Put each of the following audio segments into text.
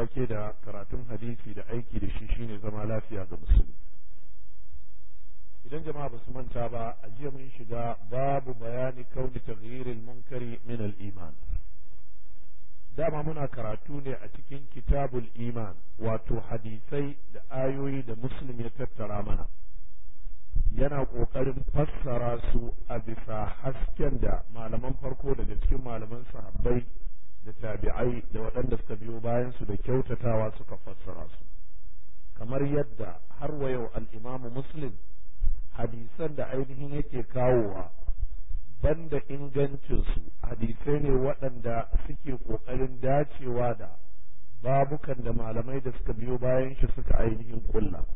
take da karatun hadisi da aiki da shi shine zama lafiya ga musulmi idan jama'a ba su manta ba a jiya mun shiga babu bayani kauni taghyiril munkari min al-iman dama muna karatu ne a cikin kitabul iman wato hadisai da ayoyi da muslim ya tattara mana yana ƙoƙarin fassara su a bisa hasken da malaman farko daga cikin malaman sahabbai da tabi'ai da waɗanda suka biyo bayan su da kyautatawa suka fassara su kamar yadda har wa yau al'imamu muslim hadisan da ainihin yake kawowa banda ingancinsu hadisai ne waɗanda suke ƙoƙarin dacewa da babukan da malamai da suka biyo bayan shi suka ainihin ƙulla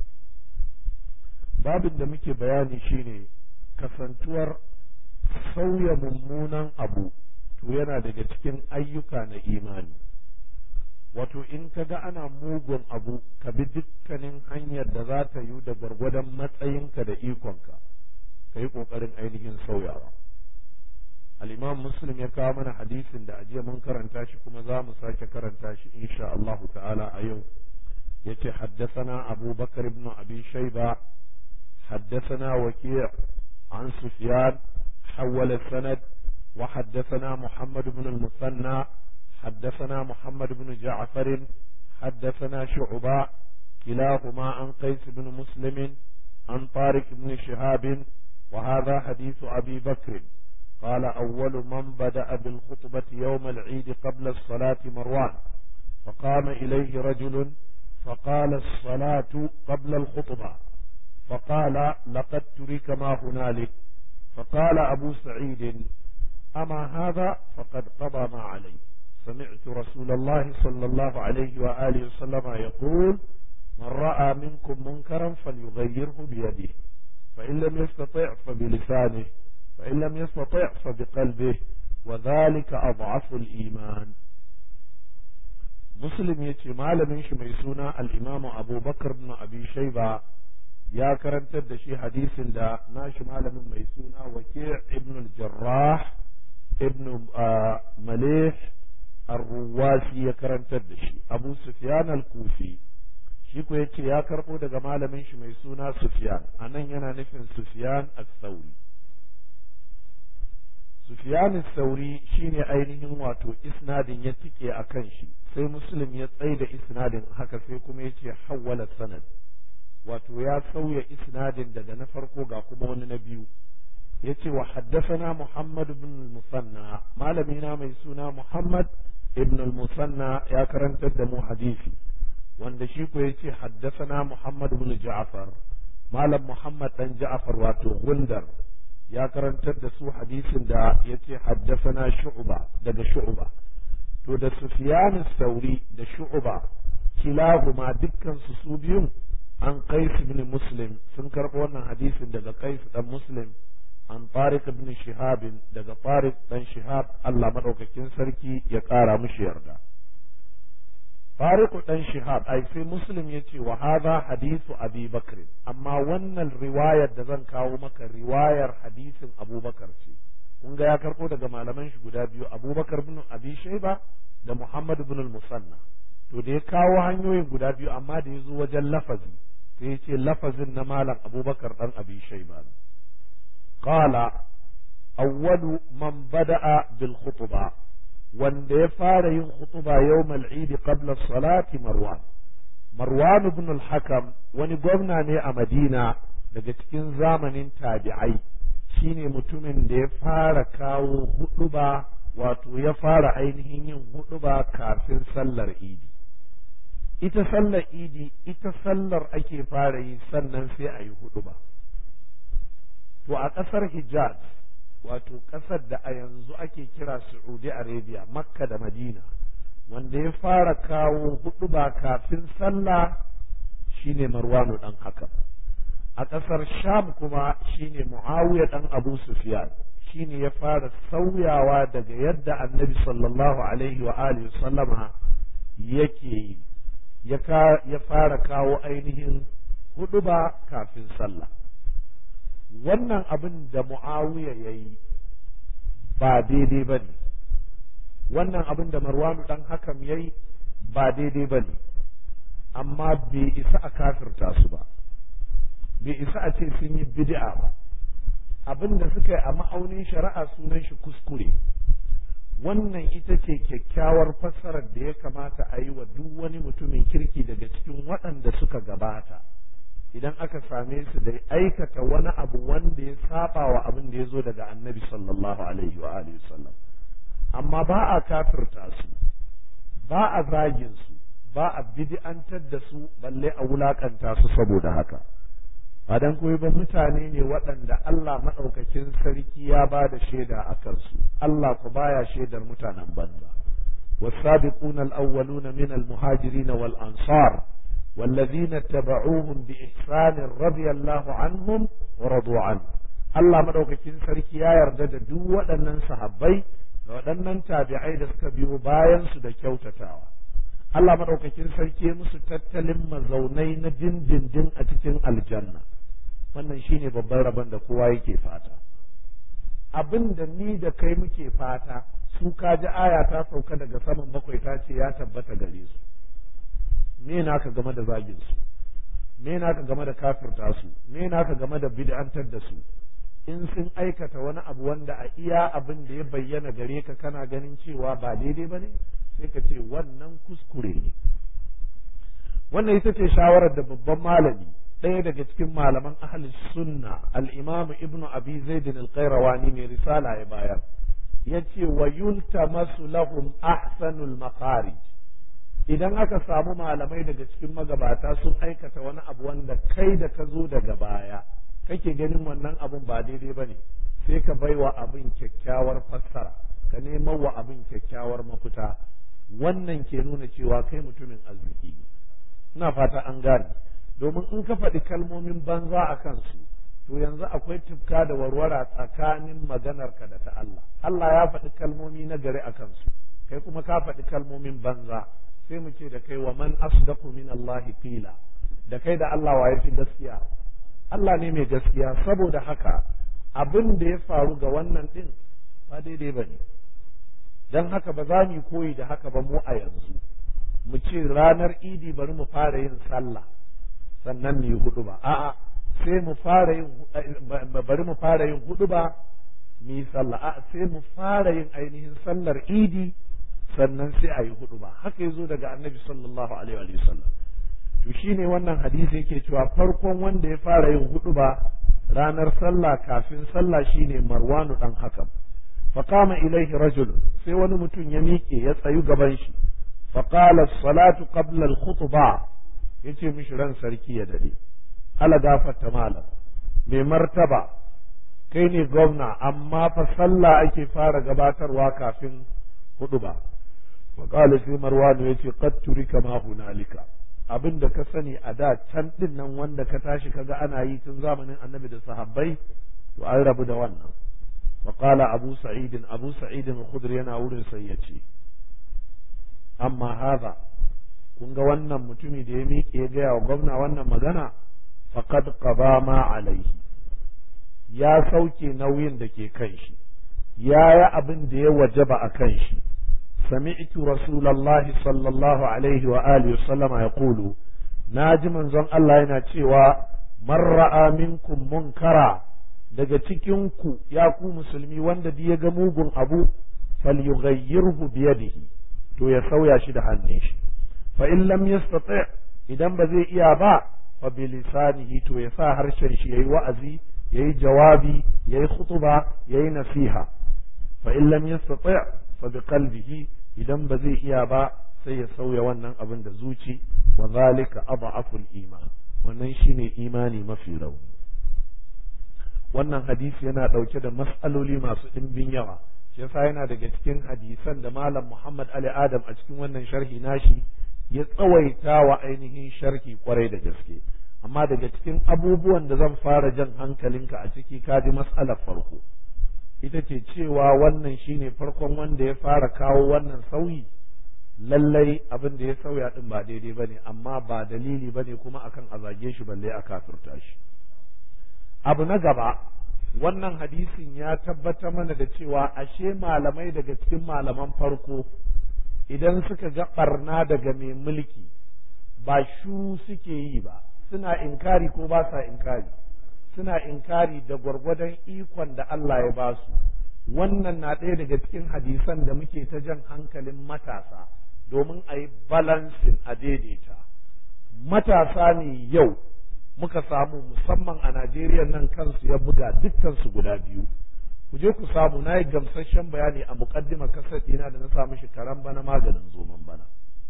babin da muke bayani shine kasantuwar sauya mummunan abu to yana daga cikin ayyuka na imani wato in ka ga ana mugun abu ka bi dukkanin hanyar da za ta yi da gwargwadon matsayinka da ikonka ka yi ƙoƙarin ainihin sauyawa al'imam muslim ya kawo mana hadisin da ajiya mun karanta shi kuma za mu sake karanta shi insha Allahu ta'ala a yau yace haddasana abu bakar ibn abi shaiba حدثنا وكيع عن سفيان حول السند وحدثنا محمد بن المثنى حدثنا محمد بن جعفر حدثنا شعباء كلاهما عن قيس بن مسلم عن طارق بن شهاب وهذا حديث أبي بكر قال أول من بدأ بالخطبة يوم العيد قبل الصلاة مروان فقام إليه رجل فقال الصلاة قبل الخطبة فقال لقد ترك ما هنالك فقال أبو سعيد أما هذا فقد قضى ما عليه سمعت رسول الله صلى الله عليه وآله وسلم يقول من رأى منكم منكرا فليغيره بيده فإن لم يستطع فبلسانه فإن لم يستطع فبقلبه وذلك أضعف الإيمان مسلم يتي malamin shi mai suna al-Imam Abu Bakar ibn Abi Shayba ya karantar da shi hadisin da nashi malamin mai suna Waki' ibn al-Jarrah ibn Malih ar-Ruwasi ya karantar da shi Abu Sufyan al-Kufi shi ko yace ya karbo daga malamin shi mai suna Sufyan anan yana nufin Sufyan as-Sauri Sufyan as-Sauri shine ainihin wato isnadin ya tike akan shi sai Muslim ya tsaida isnadin haka sai kuma yace hawwala sanad wato ya sauya isnadin daga na farko ga kuma wani na biyu yace wa haddathana Muhammad ibn al-Musanna malami na mai suna Muhammad ibn al-Musanna ya karantar da mu hadisi wanda shi ko yace haddathana Muhammad ibn Ja'far malam Muhammad dan Ja'far wato Gundar ya karantar da su hadisin da yace haddathana Shu'ba daga Shu'ba to da Sufyan sauri da Shu'ba kilahuma dukkan su su biyun an qais ibn muslim sun karɓo wannan hadisin daga qais dan muslim an tariq ibn shihab daga tariq dan shihab Allah madaukakin sarki ya ƙara mishi yarda tariq dan shihab ai sai muslim yace wa hadha hadithu abi bakr amma wannan riwayar da zan kawo maka riwayar hadisin abubakar ce kun ga ya karɓo daga malaman shi guda biyu abubakar ibn abi shayba da muhammad ibn al-musanna to da ya kawo hanyoyin guda biyu amma da ya zo wajen lafazi sai ce lafazin na malam abubakar dan abi shaiba qala awwalu man bada'a bil khutba wanda ya fara yin khutba yawmal eid qabla salati marwan marwan ibn al hakam wani gwamna ne a madina daga cikin zamanin tabi'ai shine mutumin da ya fara kawo huduba wato ya fara ainihin yin huduba kafin sallar idi ita sallar idi ita sallar ake fara yi sannan sai a yi hudu ba to a ƙasar hijaz wato ƙasar da a yanzu ake kira saudi arabia makka da madina wanda ya fara kawo hudu ba kafin sallah shine marwanu dan hakan a ƙasar sham kuma shine muawiya dan abu sufyan shine ya fara sauyawa daga yadda annabi sallallahu alaihi wa alihi sallama yake yi ya fara kawo ainihin hudu ba kafin sallah wannan abin da mu'awiya ya yi ba daidai ba ne wannan abin da marwanu dan hakam ya yi ba daidai ba ne amma bai isa a kafirta su ba bai isa a ce sun yi bid'a ba abin da suka yi a ma'aunin shari'a sunan shi kuskure wannan ita ce kyakkyawar fassarar da ya kamata a yi wa duk wani mutumin kirki daga cikin waɗanda suka gabata idan aka same su da aikata wani abu wanda ya saba wa abin da ya zo daga annabi sallallahu alaihi wa alihi sallam amma ba a kafirta su ba a zagin su ba a bid'antar da su balle a wulakanta su saboda haka ba dan koyi ba mutane ne waɗanda Allah maɗaukakin sarki ya ba da shaida a kansu Allah ku baya shaidar mutanen banza والسابقون الأولون من المهاجرين والأنصار والذين اتبعوهم بإحسان رضي الله عنهم ورضوا عنه Allah madaukakin sarki ya yarda da duk waɗannan sahabbai da waɗannan tabi'ai da suka biyo bayan su da kyautatawa Allah madaukakin sarki musu tattalin mazaunai na dindindin a cikin aljanna wannan shine babban rabon da kowa yake fata abin da ni da kai muke fata su kaji aya ta sauka daga saman bakwai ta ce ya tabbata gare su me naka game da zagin su me naka game da kafirta su me naka game da bid'antar da su in sun aikata wani abu wanda a iya abin da ya bayyana gare ka kana ganin cewa ba daidai ba ne sai ka ce wannan kuskure ne wannan ita ce shawarar da babban malami ɗaya daga cikin malaman ahli sunna al-imamu ibnu abi zaidin al-qayrawani mai risala ya bayar yace wa yultamasu lahum ahsanul makharij idan aka samu malamai daga cikin magabata sun aikata wani abu wanda kai da ka zo daga baya kake ganin wannan abun ba daidai bane sai ka baiwa abin kyakkyawar fassara ka neman wa abin kyakkyawar mafita wannan ke nuna cewa kai mutumin arziki ne ina fata an gane domin in ka faɗi kalmomin banza a kansu to yanzu akwai tufka da warwara tsakanin maganarka da ta Allah Allah ya faɗi kalmomi na gari a kansu kai kuma ka faɗi kalmomin banza sai mu ce da kai wa man asdaqu min Allah qila da kai da Allah wa yafi gaskiya Allah ne mai gaskiya saboda haka abin da ya faru ga wannan din ba daidai bane dan haka ba za mu koyi da haka ba mu a yanzu mu ce ranar idi bari mu fara yin sallah sannan mu yi hudu ba a'a sai mu fara yin bari mu fara yin hudu ba mu yi sallah a'a sai mu fara yin ainihin sallar idi sannan sai a yi hudu ba haka yazo daga annabi sallallahu alaihi wa sallam to shine wannan hadisi yake cewa farkon wanda ya fara yin hudu ba ranar sallah kafin sallah shine marwanu dan hakam فقام إليه رجل sai wani mutum ya miƙe ya tsayu gaban shi فقال الصلاة قبل الخطبة yace mishi ran sarki ya dade ala gafarta malam mai martaba kai ne gwamna amma fa sallah ake fara gabatarwa kafin hudu ba wa qala sai marwanu yace qad turika ma hunalika abin da ka sani a da can din nan wanda ka tashi kaga ana yi tun zamanin annabi da sahabbai to an rabu da wannan wa qala abu sa'id abu sa'id al-khudri yana wurin sai yace amma haza kun ga wannan mutumi da ya miƙe ya gaya wa gwamna wannan magana faqad qada ma alaihi ya sauke nauyin da ke kan shi ya yi abin da ya wajaba a kan shi sami'tu rasulallahi sallallahu alaihi wa alihi sallama ya kulu na ji manzon Allah yana cewa man ra'a minkum munkara daga cikin ku ya ku musulmi wanda ya ga mugun abu falyughayyirhu biyadihi to ya sauya shi da hannun shi fa in lam yastati idan ba zai iya ba fa bi lisanihi to ya sa harshen shi yayi wa'azi yayi jawabi yayi khutuba yayi nasiha fa in lam yastati fa bi qalbihi idan ba zai iya ba sai ya sauya wannan abin da zuci wa zalika adhaful iman wannan shine imani mafi rauni wannan hadisi yana dauke da mas'aloli masu dimbin yawa shi yasa yana daga cikin hadisan da malam Muhammad Ali Adam a cikin wannan sharhi nashi ya tsawaita wa ainihin sharhi kwarai da gaske amma daga cikin abubuwan da zan fara jan hankalinka a ciki kaji mas'alar farko ita ce cewa wannan shine farkon wanda ya fara kawo wannan sauyi lallai abin da ya sauya din ba daidai bane amma ba dalili bane kuma akan a zage shi balle a kafirta shi abu na gaba wannan hadisin ya tabbatar mana da cewa ashe malamai daga cikin malaman farko idan suka ga barna daga mai mulki ba shu suke yi ba suna inkari ko ba sa inkari suna inkari da gwargwadon ikon da Allah ya ba su wannan na ɗaya daga cikin hadisan da muke ta jan hankalin matasa domin a yi balansin a daidaita matasa ne yau muka samu musamman a Najeriya nan kansu ya buga dukkansu guda biyu ku je ku samu na yi gamsasshen bayani a muƙaddima kasar ɗina da na samu shi karan bana maganin zoman bana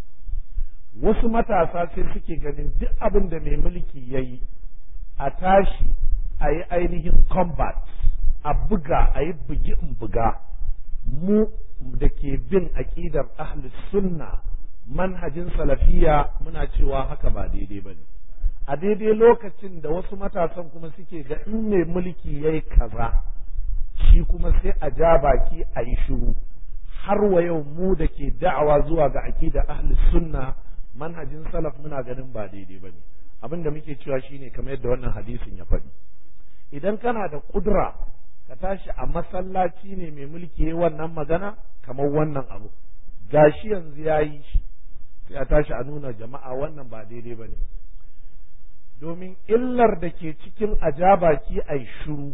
wasu matasa sai suke ganin duk abin da mai mulki ya yi a tashi a yi ainihin combat a buga a yi bugi in buga mu da ke bin aƙidar ahlus sunna manhajin salafiya muna cewa haka ba daidai ba ne a daidai lokacin da wasu matasan kuma suke ga in mai mulki ya yi kaza shi kuma sai a ja baki a yi shiru har wa yau mu da ke da'awa zuwa ga aƙidar ahlus sunna manhajin salaf muna ganin ba daidai ba ne abin da muke cewa shine kamar yadda wannan hadisin ya faɗi idan kana da ƙudura ka tashi a masallaci ne mai mulki ya wannan magana kamar wannan abu gashi yanzu ya yi shi sai a tashi a nuna jama'a wannan ba daidai ba ne domin illar da ke cikin ajabaki a shuru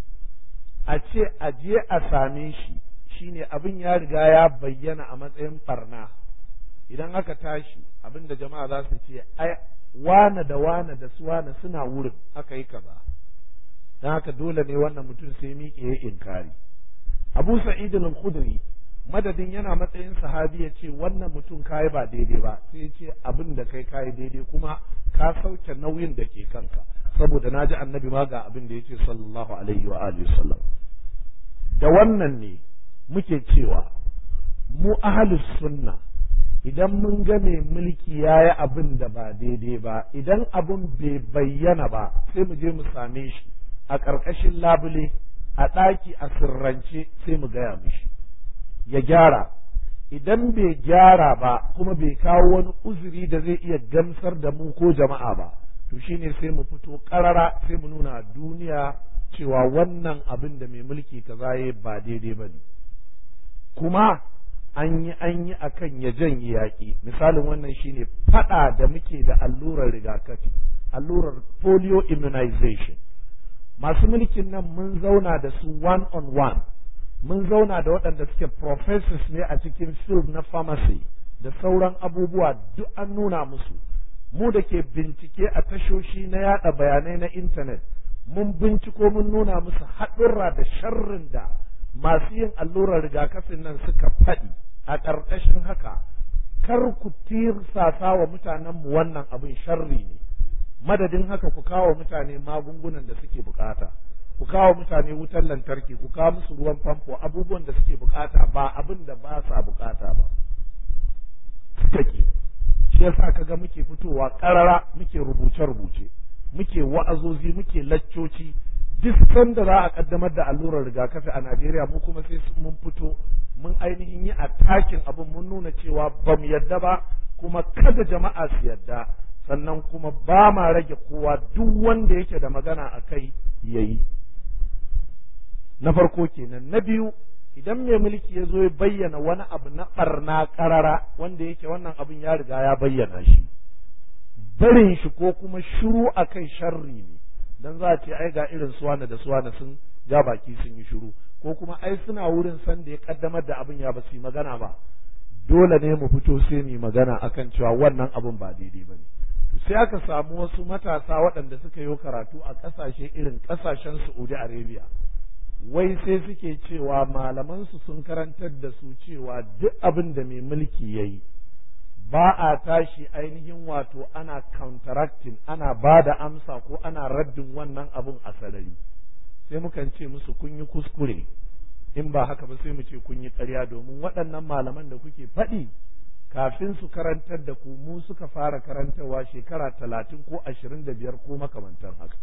a ce a je a same shi shine abin ya riga ya bayyana a matsayin barna idan aka tashi abin da jama'a za su ce ai wane da wane da su wane suna wurin aka yi kaza don haka dole ne wannan mutum sai miƙe ya inkari abu sa'id al-khudri madadin yana matsayin sahabi ya ce wannan mutum kayi ba daidai ba sai ya ce abin da kai kayi daidai kuma ka sauke nauyin da ke kanka saboda naji annabi ma ga abin da ya ce sallallahu alaihi wa alihi sallam da wannan ne muke cewa mu ahlus sunna idan mun ga mai mulki ya yi abin da ba daidai ba idan abin bai bayyana ba sai mu je mu same shi a ƙarƙashin labule a ɗaki a sirrance sai mu gaya mishi ya gyara idan bai gyara ba kuma bai kawo wani uzuri da zai iya gamsar da mu ko jama'a ba to shine sai mu fito ƙarara sai mu nuna duniya cewa wannan abin da mai mulki kaza ya ba daidai ba ne kuma an yi an yi akan ya janye yaƙi misalin wannan shine faɗa da muke da allurar rigakafi allurar polio immunization masu mulkin nan mun zauna da su one on one mun zauna da waɗanda suke professors ne a cikin field na pharmacy da sauran abubuwa duk an nuna musu mu da ke bincike a tashoshi na yada bayanai na intanet mun binciko mun nuna musu haɗurra da sharrin da masu yin allurar rigakafin nan suka faɗi a ƙarƙashin haka kar ku tirsasa wa mutanenmu wannan abin sharri ne madadin haka ku kawo mutane magungunan da suke bukata ku kawo mutane wutar lantarki ku kawo musu ruwan famfo abubuwan da suke bukata ba abin da ba sa bukata ba suka ki shi yasa kaga muke fitowa karara muke rubuce-rubuce muke wa'azozi muke laccoci duk sanda za a kaddamar da allurar rigakafi a Najeriya mu kuma sai mun fito mun ainihin yi takin abin mun nuna cewa ba mu yadda ba kuma kada jama'a su yadda sannan kuma ba ma rage kowa duk wanda yake da magana a kai ya yi na farko kenan na biyu idan mai mulki ya zo ya bayyana wani abu na ɓarna ƙarara wanda yake wannan abin ya riga ya bayyana shi barin shi ko kuma shiru a kai sharri ne dan za a ce ai ga irin suwana da suwana sun ja baki sun yi shiru ko kuma ai suna wurin san da ya kaddamar da abin ya ba su yi magana ba dole ne mu fito sai mu magana akan cewa wannan abin ba daidai ba ne sai aka samu wasu matasa waɗanda suka yi karatu a ƙasashe irin ƙasashen Saudi Arabia wai sai suke cewa malamansu sun karantar da su cewa duk abin da mai mulki ya yi ba a tashi ainihin wato ana counteracting ana ba da amsa ko ana raddin wannan abin a sarari sai mukan ce musu kun yi kuskure in ba haka ba sai mu ce kun yi ƙarya domin waɗannan malaman da kuke faɗi kafin su karantar da ku mu suka fara karantarwa shekara talatin ko ashirin da biyar ko makamantan haka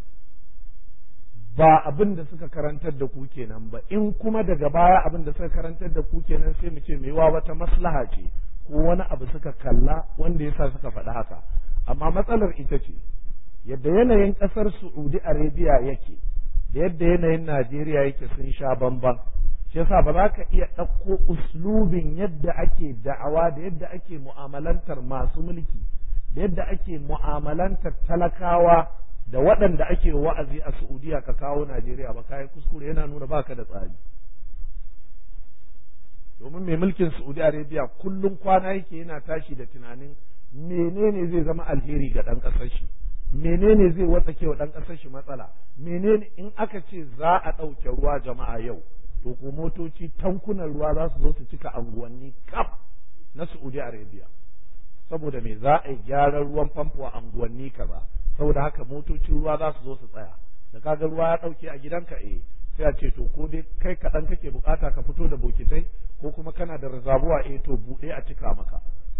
ba abin da suka karantar da ku kenan ba in kuma daga baya abin da suka karantar da ku kenan sai mu ce wa wata maslaha ce ko wani abu suka kalla wanda yasa suka faɗi haka amma matsalar ita ce yadda yanayin ƙasar Saudi Arabia yake da yadda yanayin Najeriya yake sun sha bamban shi yasa ba za ka iya ɗauko uslubin yadda ake da'awa da yadda ake mu'amalantar masu mulki da yadda ake mu'amalantar talakawa da waɗanda ake wa'azi a Saudiya ka kawo Najeriya ba kayan kuskure yana nuna baka da tsari domin mai mulkin Saudi Arabia kullum kwana yake yana tashi da tunanin menene zai zama alheri ga ɗan ƙasar shi menene zai watsake wa ɗan ƙasar shi matsala menene in aka ce za a ɗauke ruwa jama'a yau to ko motoci tankunan ruwa za su zo su cika anguwanni kaf na Saudi Arabia saboda me za a yi gyaran ruwan famfo a anguwanni kaza saboda haka motocin ruwa za su zo su tsaya da kaga ruwa ya ɗauke a gidanka eh sai a ce to ko dai kai kaɗan kake bukata ka fito da bokitai ko kuma kana da reservoir eh to buɗe a cika maka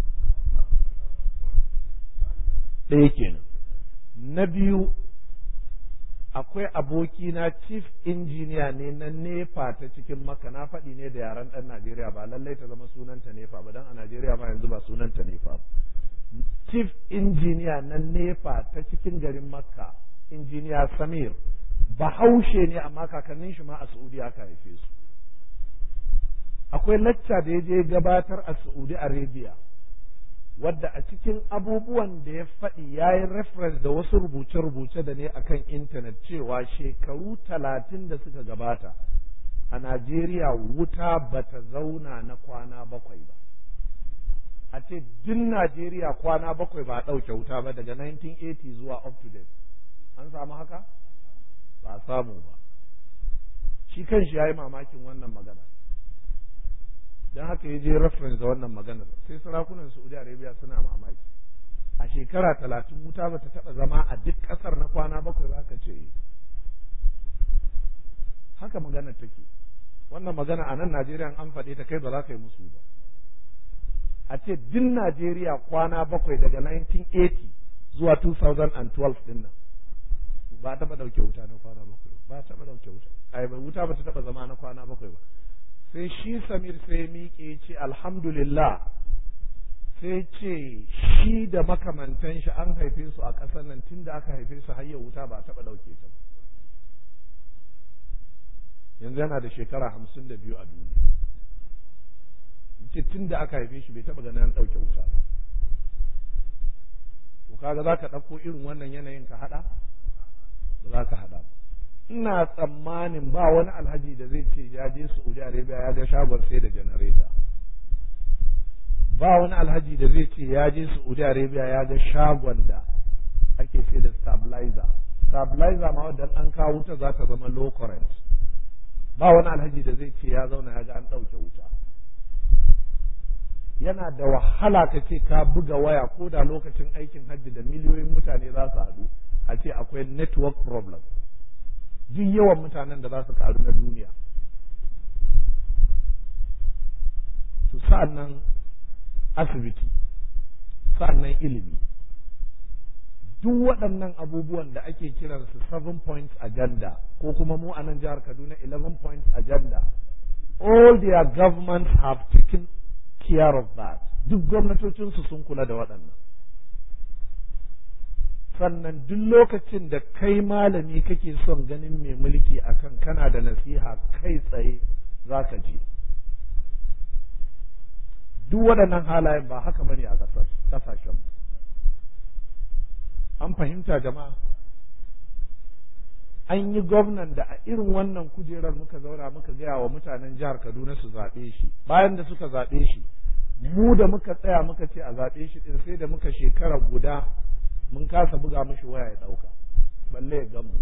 ɗaya kenan na biyu akwai abokina chief engineer ne na nepa ta cikin maka na faɗi ne da yaren ɗan najeriya ba lallai ta zama sunanta nepa ba don a najeriya ma yanzu ba sunanta nepa ba chief engineer na nepa ta cikin garin makka engineer samir bahaushe ne amma kakannin shi ma a saudi aka haife su akwai lacca da ya je gabatar a saudi arabia wadda a cikin abubuwan da ya faɗi ya yi reference da wasu rubuce-rubuce da ne akan intanet cewa shekaru talatin da suka gabata a Najeriya wuta bata zauna na kwana bakwai ba a ce duk Najeriya kwana bakwai ba a ɗauke wuta ba daga 1980 zuwa up to date an samu haka ba a samu ba shi kanshi ya yi mamakin wannan magana don haka ya je reference da wannan maganar sai sarakunan saudi arabia suna mamaki a shekara talatin wuta bata taba zama a duk kasar na kwana bakwai ba ka ce haka maganar take wannan magana a nan najeriya an faɗe ta kai ba za ka yi musu ba a ce duk najeriya kwana bakwai daga 1980 zuwa 2012 din nan ba taɓa ɗauke wuta na kwana bakwai ba taɓa ɗauke wuta ai wuta ba ta taɓa zama na kwana bakwai ba sai shi samir sai miƙe ce alhamdulillah sai ce shi da makamantan shi an haife su a ƙasar nan tun da aka haife su har wuta ba taɓa ɗauke ta ba yanzu yana da shekara hamsin da biyu a duniya ce tun da aka haife shi bai taɓa ganin an ɗauke wuta ba to kaga za ka ɗauko irin wannan yanayin ka haɗa ba za ka haɗa ba ina tsammanin ba wani alhaji da zai ce ya je Saudi Arabia ya ga shagon sai da janareta ba wani alhaji da zai ce ya je Saudi Arabia ya ga shagon da ake sai da stabilizer stabilizer ma wadda an kawo wuta za ta zama low current ba wani alhaji da zai ce ya zauna ya ga an ɗauke wuta yana da wahala ka ce ka buga waya ko da lokacin aikin hajji da miliyoyin mutane za su haɗu a ce akwai network problem duk yawan mutanen da za su karu na duniya to sa'annan asibiti sa'annan ilimi duk waɗannan abubuwan da ake kiransu seven points agenda ko kuma mu a nan jihar kaduna 11 points agenda all their governments have taken care of that duk gwamnatocinsu sun kula da waɗannan sannan duk lokacin da kai malami kake son ganin mai mulki akan kana da nasiha kai tsaye za ka je duk waɗannan halayen ba haka bane a ƙasashen an fahimta jama'a an yi gwamnan da a irin wannan kujerar muka zauna muka gaya wa mutanen jihar kaduna su zaɓe shi bayan da suka zaɓe shi mu da muka tsaya muka ce a zaɓe shi ɗin sai da muka shekara guda mun kasa buga mishi waya ya ɗauka balle ya gamu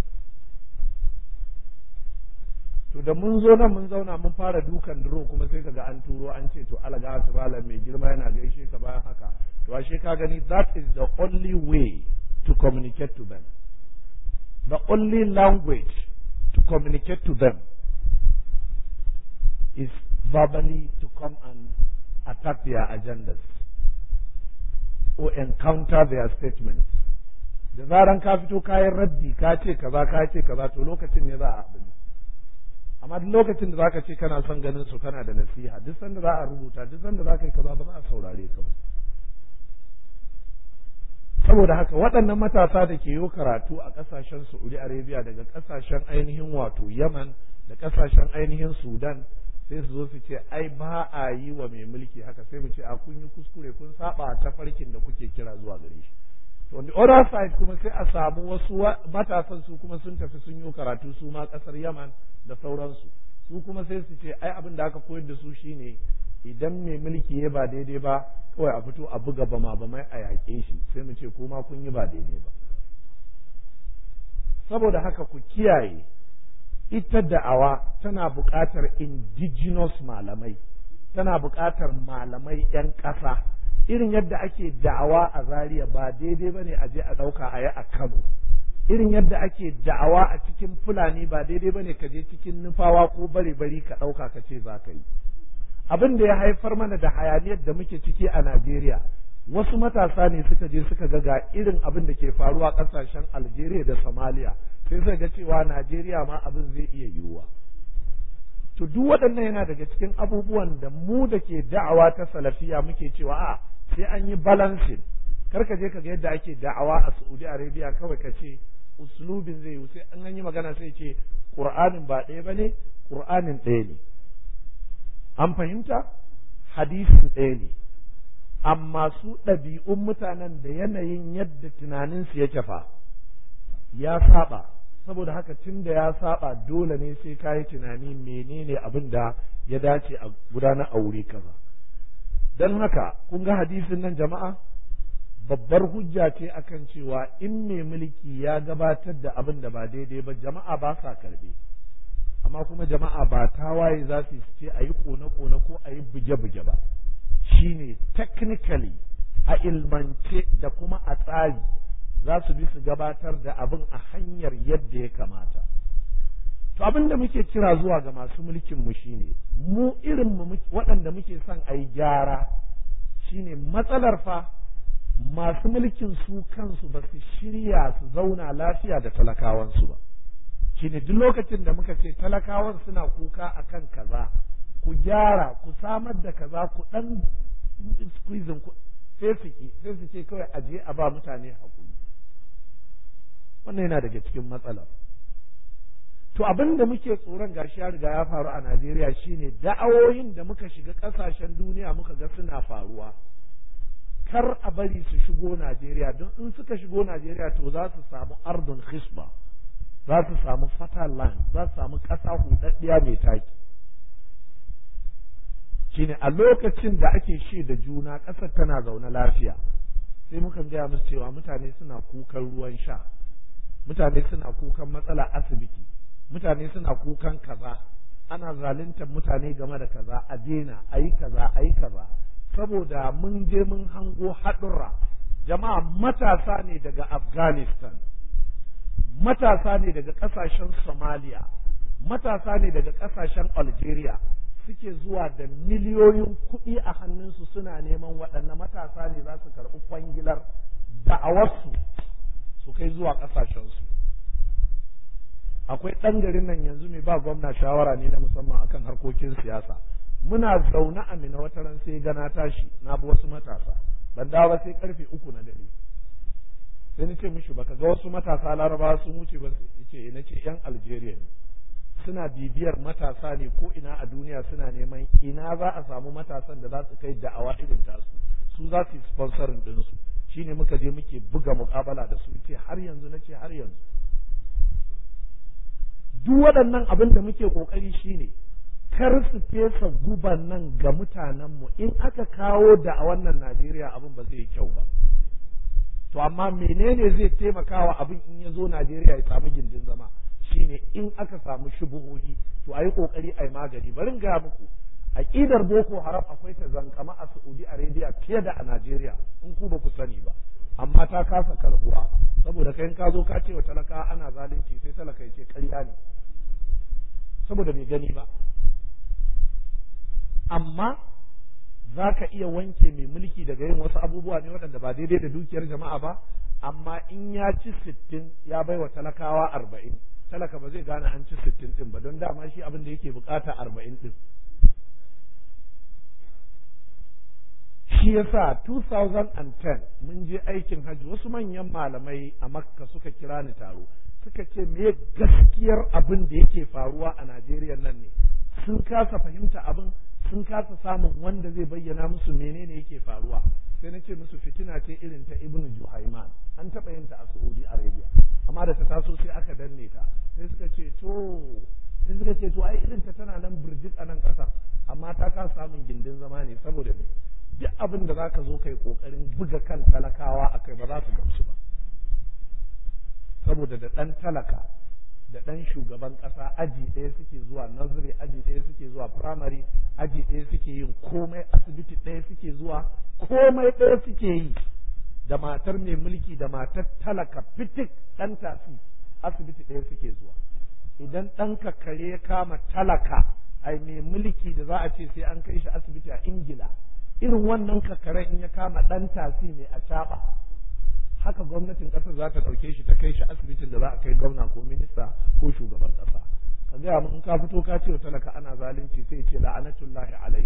to da mun zo nan mun zauna mun fara dukan duro kuma sai kaga an turo an ce to alaga ta malam mai girma yana gaishe ka bayan haka to ashe ka gani that is the only way to communicate to them the only language to communicate to them is verbally to come and attack their agendas or encounter their statements da zaran ka fito kayan raddi ka ce kaza ka ce kaza to lokacin ne za a abin amma duk lokacin da zaka ce kana son ganin su kana da nasiha duk sanda za a rubuta duk sanda za ka yi kaza ba za a saurare ka ba saboda haka waɗannan matasa da ke yi karatu a ƙasashen Saudi Arabia daga ƙasashen ainihin wato Yaman da ƙasashen ainihin Sudan sai su zo su ce ai ba a yi wa mai mulki haka sai mu ce a kun yi kuskure kun saba ta farkin da kuke kira zuwa gare shi to on the other side kuma sai a samu wasu matasan su kuma sun tafi sun yi karatu su ma kasar Yaman da sauransu su kuma sai su ce ai abin da aka koyar da su shine idan mai mulki ya ba daidai ba kawai a fito a buga bama bamai a yaƙe shi sai mu ce kuma kun yi ba daidai ba saboda haka ku kiyaye ita da'awa tana buƙatar indigenous malamai tana buƙatar malamai 'yan ƙasa irin yadda ake da'awa a Zaria ba daidai ba ne a je a ɗauka a yi a Kano irin yadda ake da'awa a cikin Fulani ba daidai ba ne ka je cikin nufawa ko bare bari ka ɗauka ka ce za ka yi abin da ya haifar mana da hayaniyar da muke ciki a Najeriya wasu matasa ne suka je suka ga ga irin abin da ke faruwa ƙasashen Algeria da Somalia sai suka ga cewa Najeriya ma abin zai iya yiwuwa to duk waɗannan yana daga cikin abubuwan da mu da ke da'awa ta salafiya muke cewa a sai an yi balancing kar ka je ka ga yadda ake da'awa a Saudi Arabia kawai ka ce uslubin zai yi sai an yi magana sai ce Qur'anin ba ɗaya bane Qur'anin ɗaya ne an fahimta hadisin ɗaya ne amma su ɗabi'un mutanen da yanayin yadda tunaninsu yake fa ya saba saboda haka tun da ya saba dole ne sai ka yi tunani menene abin da ya dace a gudanar a wuri kaza don haka kun ga hadisin nan jama'a babbar hujja ce akan cewa in mai mulki ya gabatar da abin da ba daidai ba jama'a ba sa karbe amma kuma jama'a ba tawaye za su ce a yi kone-kone ko a yi buge-buge ba shine technically a ilmance da kuma a tsari za su bi su gabatar da abin a hanyar yadda ya kamata to abin da muke kira zuwa ga masu mulkin mu shine mu irin mu waɗanda muke son a yi gyara shine matsalar fa masu mulkin su kansu ba su shirya su zauna lafiya da talakawansu ba shine duk lokacin da muka ce talakawan suna kuka akan kaza ku gyara ku samar da kaza ku dan squeezing ku sai su ki sai su ce kawai aje a ba mutane hakuri wannan yana daga cikin matsalar to abin da muke tsoron gashi ya riga ya faru a Najeriya shine da'awoyin da muka shiga kasashen duniya muka ga suna faruwa kar a bari su shigo Najeriya don in suka shigo Najeriya to za su samu ardun hisba za su samu fertile land za su samu ƙasa hudaddiya mai taki shine a lokacin da ake shi da juna ƙasar tana zaune lafiya sai mukan gaya musu cewa mutane suna kukan ruwan sha mutane suna kukan matsala asibiti mutane suna kukan kaza ana zaluntar mutane game da kaza a daina a yi kaza a yi kaza saboda mun je mun hango haɗurra jama'a matasa ne daga afghanistan matasa ne daga ƙasashen somalia matasa ne daga ƙasashen algeria suke zuwa da miliyoyin kuɗi a hannunsu suna neman waɗanne matasa ne za su karɓi kwangilar da'awarsu su kai zuwa ƙasashensu akwai ɗan garin nan yanzu mai ba gwamna shawara ne na musamman akan harkokin siyasa muna zaune a mina wata ran sai gana tashi na bi wasu matasa ban dawo ba sai karfe uku na dare sai ni ce mishi baka ga wasu matasa larabawa sun wuce ba ce na ce yan algeria ne suna bibiyar matasa ne ko ina a duniya suna neman ina za a samu matasan da za su kai da'awa irin tasu su za su yi sponsorin ɗinsu shine muka je muke buga muƙabala da su ce har yanzu na ce har yanzu duk waɗannan abin da muke ƙoƙari shine kar su fesa guban nan ga mutanenmu in aka kawo da a wannan Najeriya abin ba zai yi kyau ba to amma menene zai taimakawa abin in ya zo Najeriya ya samu gindin zama shine in aka samu shubuhohi to a yi ƙoƙari a yi magani bari gaya muku aƙidar boko haram akwai ta zankama a Saudi Arabia fiye da a Najeriya in ku ba ku sani ba amma ta kasa karbuwa saboda kai ka zo ka ce wa talaka ana zalunci sai talaka ya ce ƙarya ne saboda bai gani ba amma za ka iya wanke mai mulki daga yin wasu abubuwa ne waɗanda ba daidai da dukiyar jama'a ba amma in ya ci sittin ya bai wa talakawa arba'in talaka ba zai gane an ci sittin ɗin ba don dama shi abin da yake bukata arba'in ɗin shi yasa 2010 mun je aikin hajji wasu manyan malamai a makka suka kira ni taro suka ce me gaskiyar abin da yake faruwa a najeriya nan ne sun kasa fahimta abin sun kasa samun wanda zai bayyana musu menene yake faruwa sai na ce musu fitina ce irin ta ibnu juhaiman an taɓa yin ta a saudi arabia amma da ta taso sai aka danne ta sai suka ce to sai suka ce to ai irin ta tana nan birjik a nan ƙasar amma ta kasa samun gindin zama ne saboda me duk abin da zaka zo kai kokarin buga kan talakawa akai ba za su gamsu ba saboda da ɗan talaka da ɗan shugaban ƙasa aji ɗaya suke zuwa nursery aji ɗaya suke zuwa primary aji ɗaya suke yin komai asibiti ɗaya suke zuwa komai ɗaya suke yi da matar mai mulki da matar talaka fitik ɗan tasi asibiti ɗaya suke zuwa idan ɗanka kare ya kama talaka ai mai mulki da za a ce sai an kai shi asibiti a ingila irin wannan kakaren in ya kama ɗan tasi mai a caɓa haka gwamnatin ƙasar za ta ɗauke shi ta kai shi asibitin da za a kai gwamna ko minista ko shugaban ƙasa ka gaya mun ka fito ka ce talaka ana zalunci sai ce la'anatullahi alaik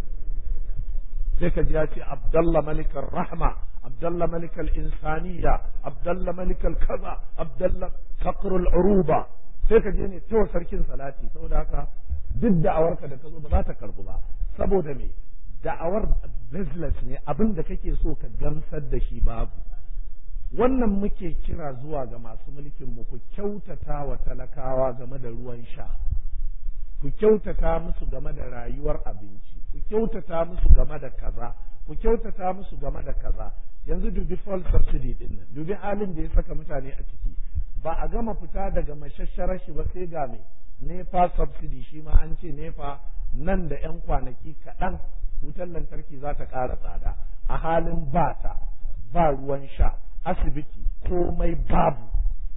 sai ka ji ya ce abdallah malikar rahma abdallah malikal insaniya abdallah malikal kaza abdallah fakrul uruba sai ka je ne ta sarkin salati saboda haka duk da'awarka da ka zo ba za ta karbu ba saboda me da'awar business ne abin da kake so ka gamsar da shi babu wannan muke kira zuwa ga masu mulkin mu ku kyautata wa talakawa game da ruwan sha ku kyautata musu game da rayuwar abinci ku kyautata musu game da kaza ku kyautata musu game da kaza yanzu dubi fuel subsidy din nan dubi halin da ya saka mutane a ciki ba a gama fita daga mashasharar shi ba sai ga me nefa subsidy shi ma an ce nefa nan da yan kwanaki kaɗan wutar lantarki za ta ƙara tsada a halin ba ta ba ruwan sha asibiti komai babu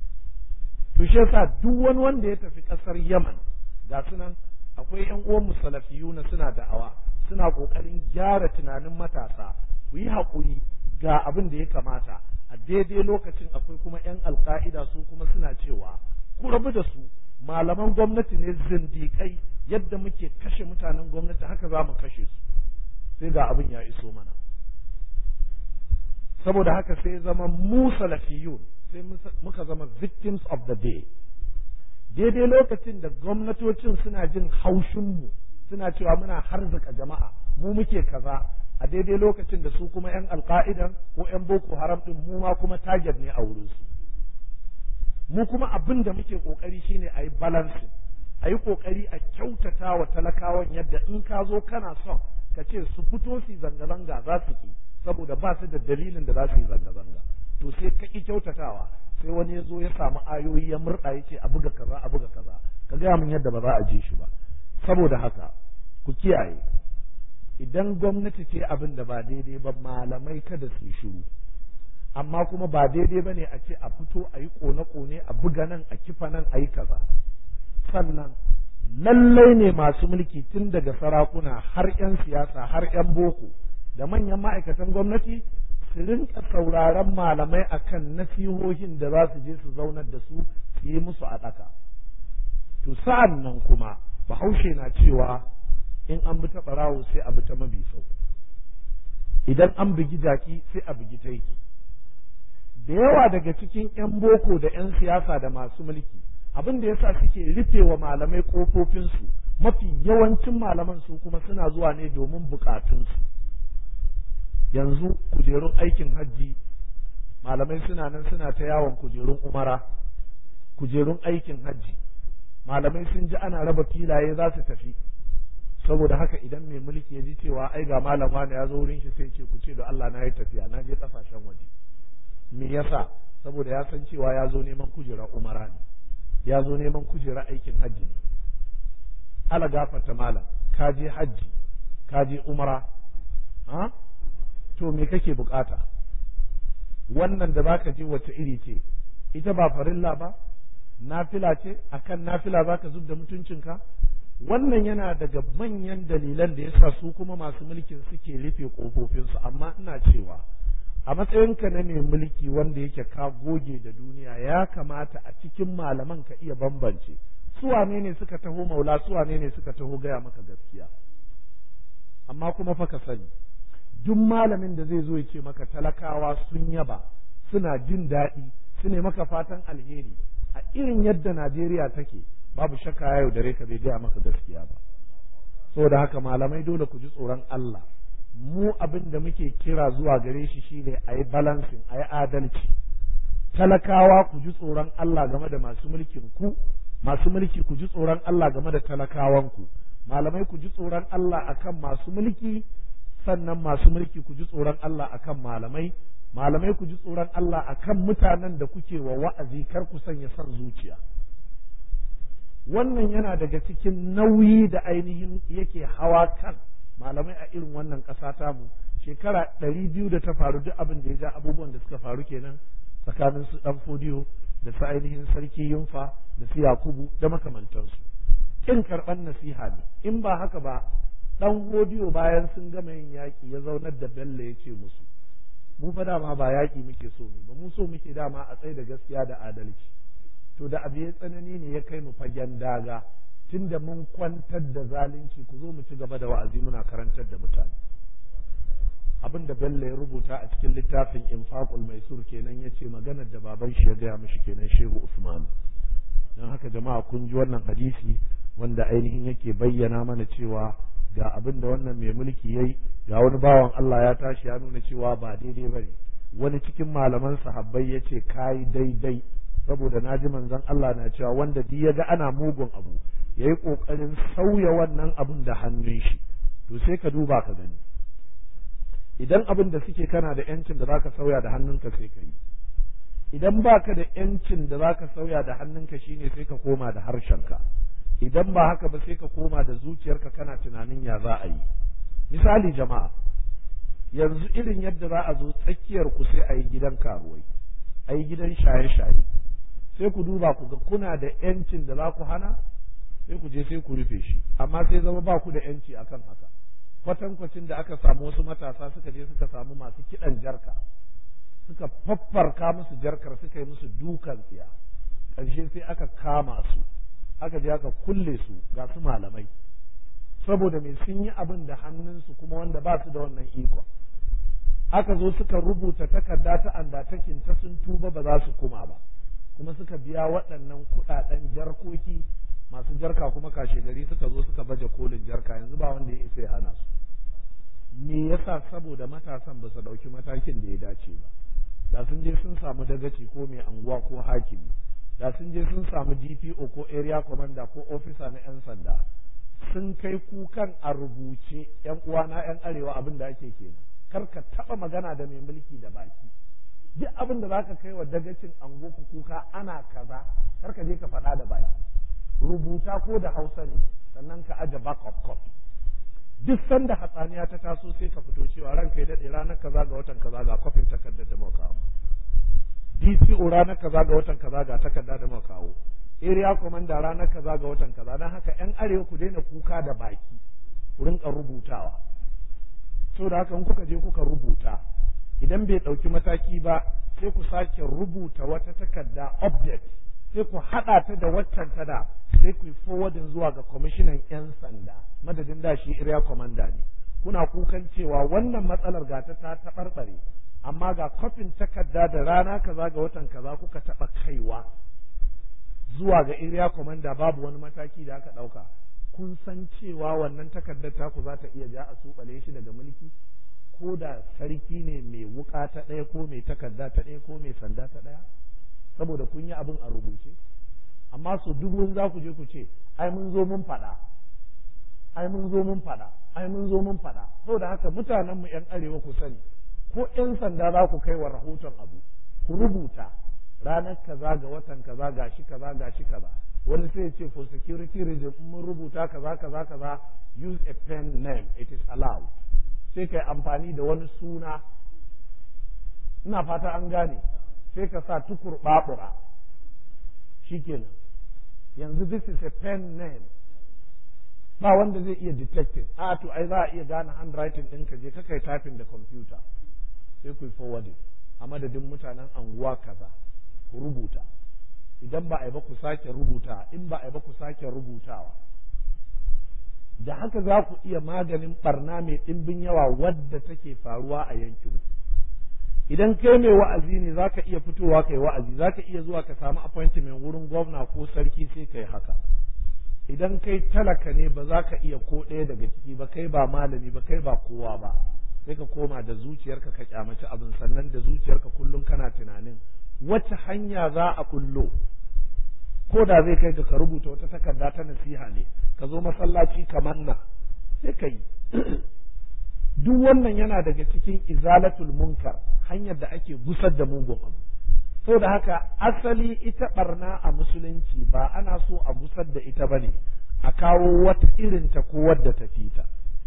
to shi yasa duk wani wanda ya tafi ƙasar yaman ga sunan akwai yan uwan musalafiyuna suna da'awa suna ƙoƙarin gyara tunanin matasa ku yi haƙuri ga abin da ya kamata a daidai lokacin akwai kuma 'yan alka'ida su kuma suna cewa ku rabu da su malaman gwamnati ne zindikai yadda muke kashe mutanen gwamnati haka za mu kashe su sai ga abin ya iso mana saboda haka sai zama mu salafiyun sai muka zama victims of the day daidai lokacin da gwamnatocin suna jin haushinmu suna cewa muna harzika jama'a mu muke kaza a daidai lokacin da su kuma 'yan alka'idan ko 'yan boko haram din mu ma kuma target ne a wurinsu mu kuma abin da muke kokari shine a yi balancing a yi kokari a kyautata wa talakawan yadda in ka zo kana son ka ce su fito su zanga-zanga za su ki saboda ba su da dalilin da za su yi zanga-zanga to sai ka ki kyautatawa sai wani ya zo ya samu ayoyi ya murɗa ya ce a buga kaza a buga kaza ka gaya min yadda ba za a ji shi ba saboda haka ku kiyaye idan gwamnati ce abin da ba daidai ba malamai kada su yi shiru amma kuma ba daidai ba ne a ce a fito a yi kone-kone a buga nan a kifa nan a yi kaza sannan lallai ne masu mulki tun daga sarakuna har 'yan siyasa har 'yan boko da manyan ma'aikatan gwamnati su rinka sauraron malamai akan nasihohin da za su je su zaunar da su su yi musu a ɗaka to sa'an nan kuma bahaushe na cewa in an bi ta ɓarawo sai a bi ta mabi sau idan an bugi jaki sai a bugi taiki da yawa daga cikin 'yan boko da 'yan siyasa da masu mulki abin da yasa suke rufe wa malamai ƙofofinsu mafi yawancin malaman su kuma suna zuwa ne domin bukatunsu yanzu kujerun aikin hajji malamai suna nan suna ta yawon kujerun umara kujerun aikin hajji malamai sun ji ana raba filaye za su tafi saboda haka idan mai mulki ya ji cewa ai ga malam wani ya zo wurin shi sai ce ku ce da Allah na yi tafiya na je kasashen waje me yasa saboda ya san cewa ya zo neman kujera umara ne ya zo neman kujera aikin hajji ne ala gafarta malam ka je hajji ka je umara ha to me kake bukata wannan da zaka je wace iri ce ita ba farilla ba nafila ce akan nafila zaka zub da mutuncinka wannan yana daga manyan dalilan da yasa su kuma masu mulkin suke rufe kofofinsu amma ina cewa a matsayinka na mai mulki wanda yake ka goge da duniya ya kamata a cikin malaman ka iya bambance su wane ne suka taho maula su wane ne suka taho gaya maka gaskiya amma kuma fa ka sani duk malamin da zai zo ya ce maka talakawa sun yaba suna jin daɗi su ne maka fatan alheri a irin yadda Najeriya take babu shakka ya yaudare ka bai gaya maka gaskiya ba saboda haka malamai dole ku ji tsoron Allah mu abin da muke kira zuwa gare shi shine a yi balancing a yi adalci talakawa ku ji tsoron Allah game da masu mulkin ku masu mulki ku ji tsoron Allah game da talakawanku malamai ku ji tsoron Allah akan masu mulki sannan masu mulki ku ji tsoron Allah akan malamai malamai ku ji tsoron Allah akan mutanen da kuke wa wa'azi kar ku sanya son zuciya wannan yana daga cikin nauyi da ainihin yake hawa kan malamai a irin wannan ƙasa tamu shekara ɗari biyu da ta faru duk abin da ya ja abubuwan da suka faru kenan tsakanin su ɗan fodiyo da su ainihin sarki yunfa da su yakubu da makamantansu kin karɓar nasiha ne in ba haka ba ɗan hodiyo bayan sun gama yin yaƙi ya zaunar da bello ya ce musu mu fa dama ba yaƙi muke so mu ba mu so muke dama a tsaye da gaskiya da adalci to da abu ya tsanani ne ya kai mu fagen daga tunda mun kwantar da zalunci ku zo mu ci gaba da wa'azi muna karantar da mutane abin da Bello ya rubuta a cikin littafin Infaqul Maisur kenan yace maganar da baban shi ya gaya mishi kenan Shehu Usman dan haka jama'a kun ji wannan hadisi wanda ainihin yake bayyana mana cewa ga abin da wannan mai mulki yayi ga wani bawan Allah ya tashi ya nuna cewa ba daidai bane wani cikin malaman sahabbai yace kai daidai saboda naji manzon Allah na cewa wanda duk ya ga ana mugun abu yayi kokarin sauya wannan abun da hannun shi to sai ka duba ka gani idan abin da suke kana da yancin da zaka sauya da hannunka sai ka yi idan baka da yancin da zaka sauya da hannunka shine sai ka koma da harshenka idan ba haka ba sai ka koma da zuciyarka kana tunanin ya za a yi misali jama'a yanzu irin yadda za a zo tsakiyar ku sai a yi gidan karuwai a yi gidan shaye-shaye sai ku duba ku ga kuna da yancin da za ku hana sai ku je sai ku rufe shi amma sai zama ba ku da yanci akan haka kwatankwacin da aka samu wasu matasa suka je suka samu masu kiɗan jarka suka faffarka musu jarkar suka yi musu dukan tsiya ƙarshe sai aka kama su aka je aka kulle su ga su malamai saboda mai sun yi abin da hannunsu kuma wanda ba su da wannan ikon aka zo suka rubuta takarda ta andatakin ta sun tuba ba za su kuma ba kuma suka biya waɗannan kuɗaɗen jarkoki masu jarka kuma kashe gari suka zo suka baje kolin jarka yanzu ba wanda ya isa ya hana su me yasa saboda matasan ba su ɗauki matakin da ya dace ba da sun je sun samu dagaci ko mai anguwa ko hakimi da sun je sun samu DPO ko area commander ko officer na 'yan sanda sun kai kukan a rubuce 'yan uwana 'yan arewa abin da ake kenan kar ka taɓa magana da mai mulki da baki duk abin da zaka kai wa dagacin ango ku kuka ana kaza kar ka je ka faɗa da baki rubuta ko da hausa ne sannan ka aje backup copy duk sanda hatsaniya ta taso sai ka fito cewa ranka ya daɗe ranar kaza ga watan kaza ga kofin takardar da muka kawo DCO ranar kaza ga watan kaza ga takarda da muka kawo area commander ranar kaza ga watan kaza dan haka yan arewa ku daina kuka da baki ku rinka rubutawa so da haka in kuka je kuka rubuta idan bai ɗauki mataki ba sai ku sake rubuta wata takarda update sai ku haɗa ta da waccan ta da sai ku yi forwardin zuwa ga kwamishinan 'yan sanda madadin da shi area commander ne kuna kukan cewa wannan matsalar gata ta taɓarɓare amma ga kofin takarda da rana kaza ga watan kaza kuka taɓa kaiwa zuwa ga area commander babu wani mataki da aka ɗauka kun san cewa wannan takardar taku za ta iya ja a suɓale shi daga mulki ko da sarki ne mai wuka ta ɗaya ko mai takarda ta ɗaya ko mai sanda ta ɗaya saboda kun yi abin a rubuce amma su dubun za ku je ku ce ai mun zo mun faɗa ai mun zo mun faɗa ai mun zo mun faɗa saboda haka mutanen mu yan arewa ku sani ko yan sanda za ku kai wa rahoton abu ku rubuta ranar kaza ga watan kaza gashi kaza gashi kaza wani sai ce for security reason mun rubuta kaza kaza kaza use a pen name it is allowed sai kai amfani da wani suna ina fata an gane sai ka sa tukur babura shikenan yanzu this is a pen name ba wanda zai iya detecting a to ai za a iya gane handwriting ɗin ka je ka kai typing da computer sai ku forwarding a madadin mutanen anguwa kaza ku rubuta idan ba a yi ba ku sake rubuta in ba a yi ba ku sake rubutawa da haka za ku iya maganin barna mai ɗimbin yawa wadda take faruwa a yankin idan kai mai wa'azi ne za ka iya fitowa kai wa'azi za ka iya zuwa ka samu appointment wurin gwamna ko sarki sai ka yi haka idan kai talaka ne ba za ka iya ko ɗaya daga ciki ba kai ba malami ba kai ba kowa ba sai ka koma da zuciyarka ka kyamaci abin sannan da zuciyarka kullum kana tunanin wacce hanya za a kullo ko da zai kai ga ka rubuta wata takarda ta nasiha ne ka zo masallaci kamar na sai ka yi duk wannan yana daga cikin izalatul munkar hanyar da ake gusar da mugun abu saboda haka asali ita barna a musulunci ba ana so a gusar da ita bane a kawo wata irinta ko wadda ta fita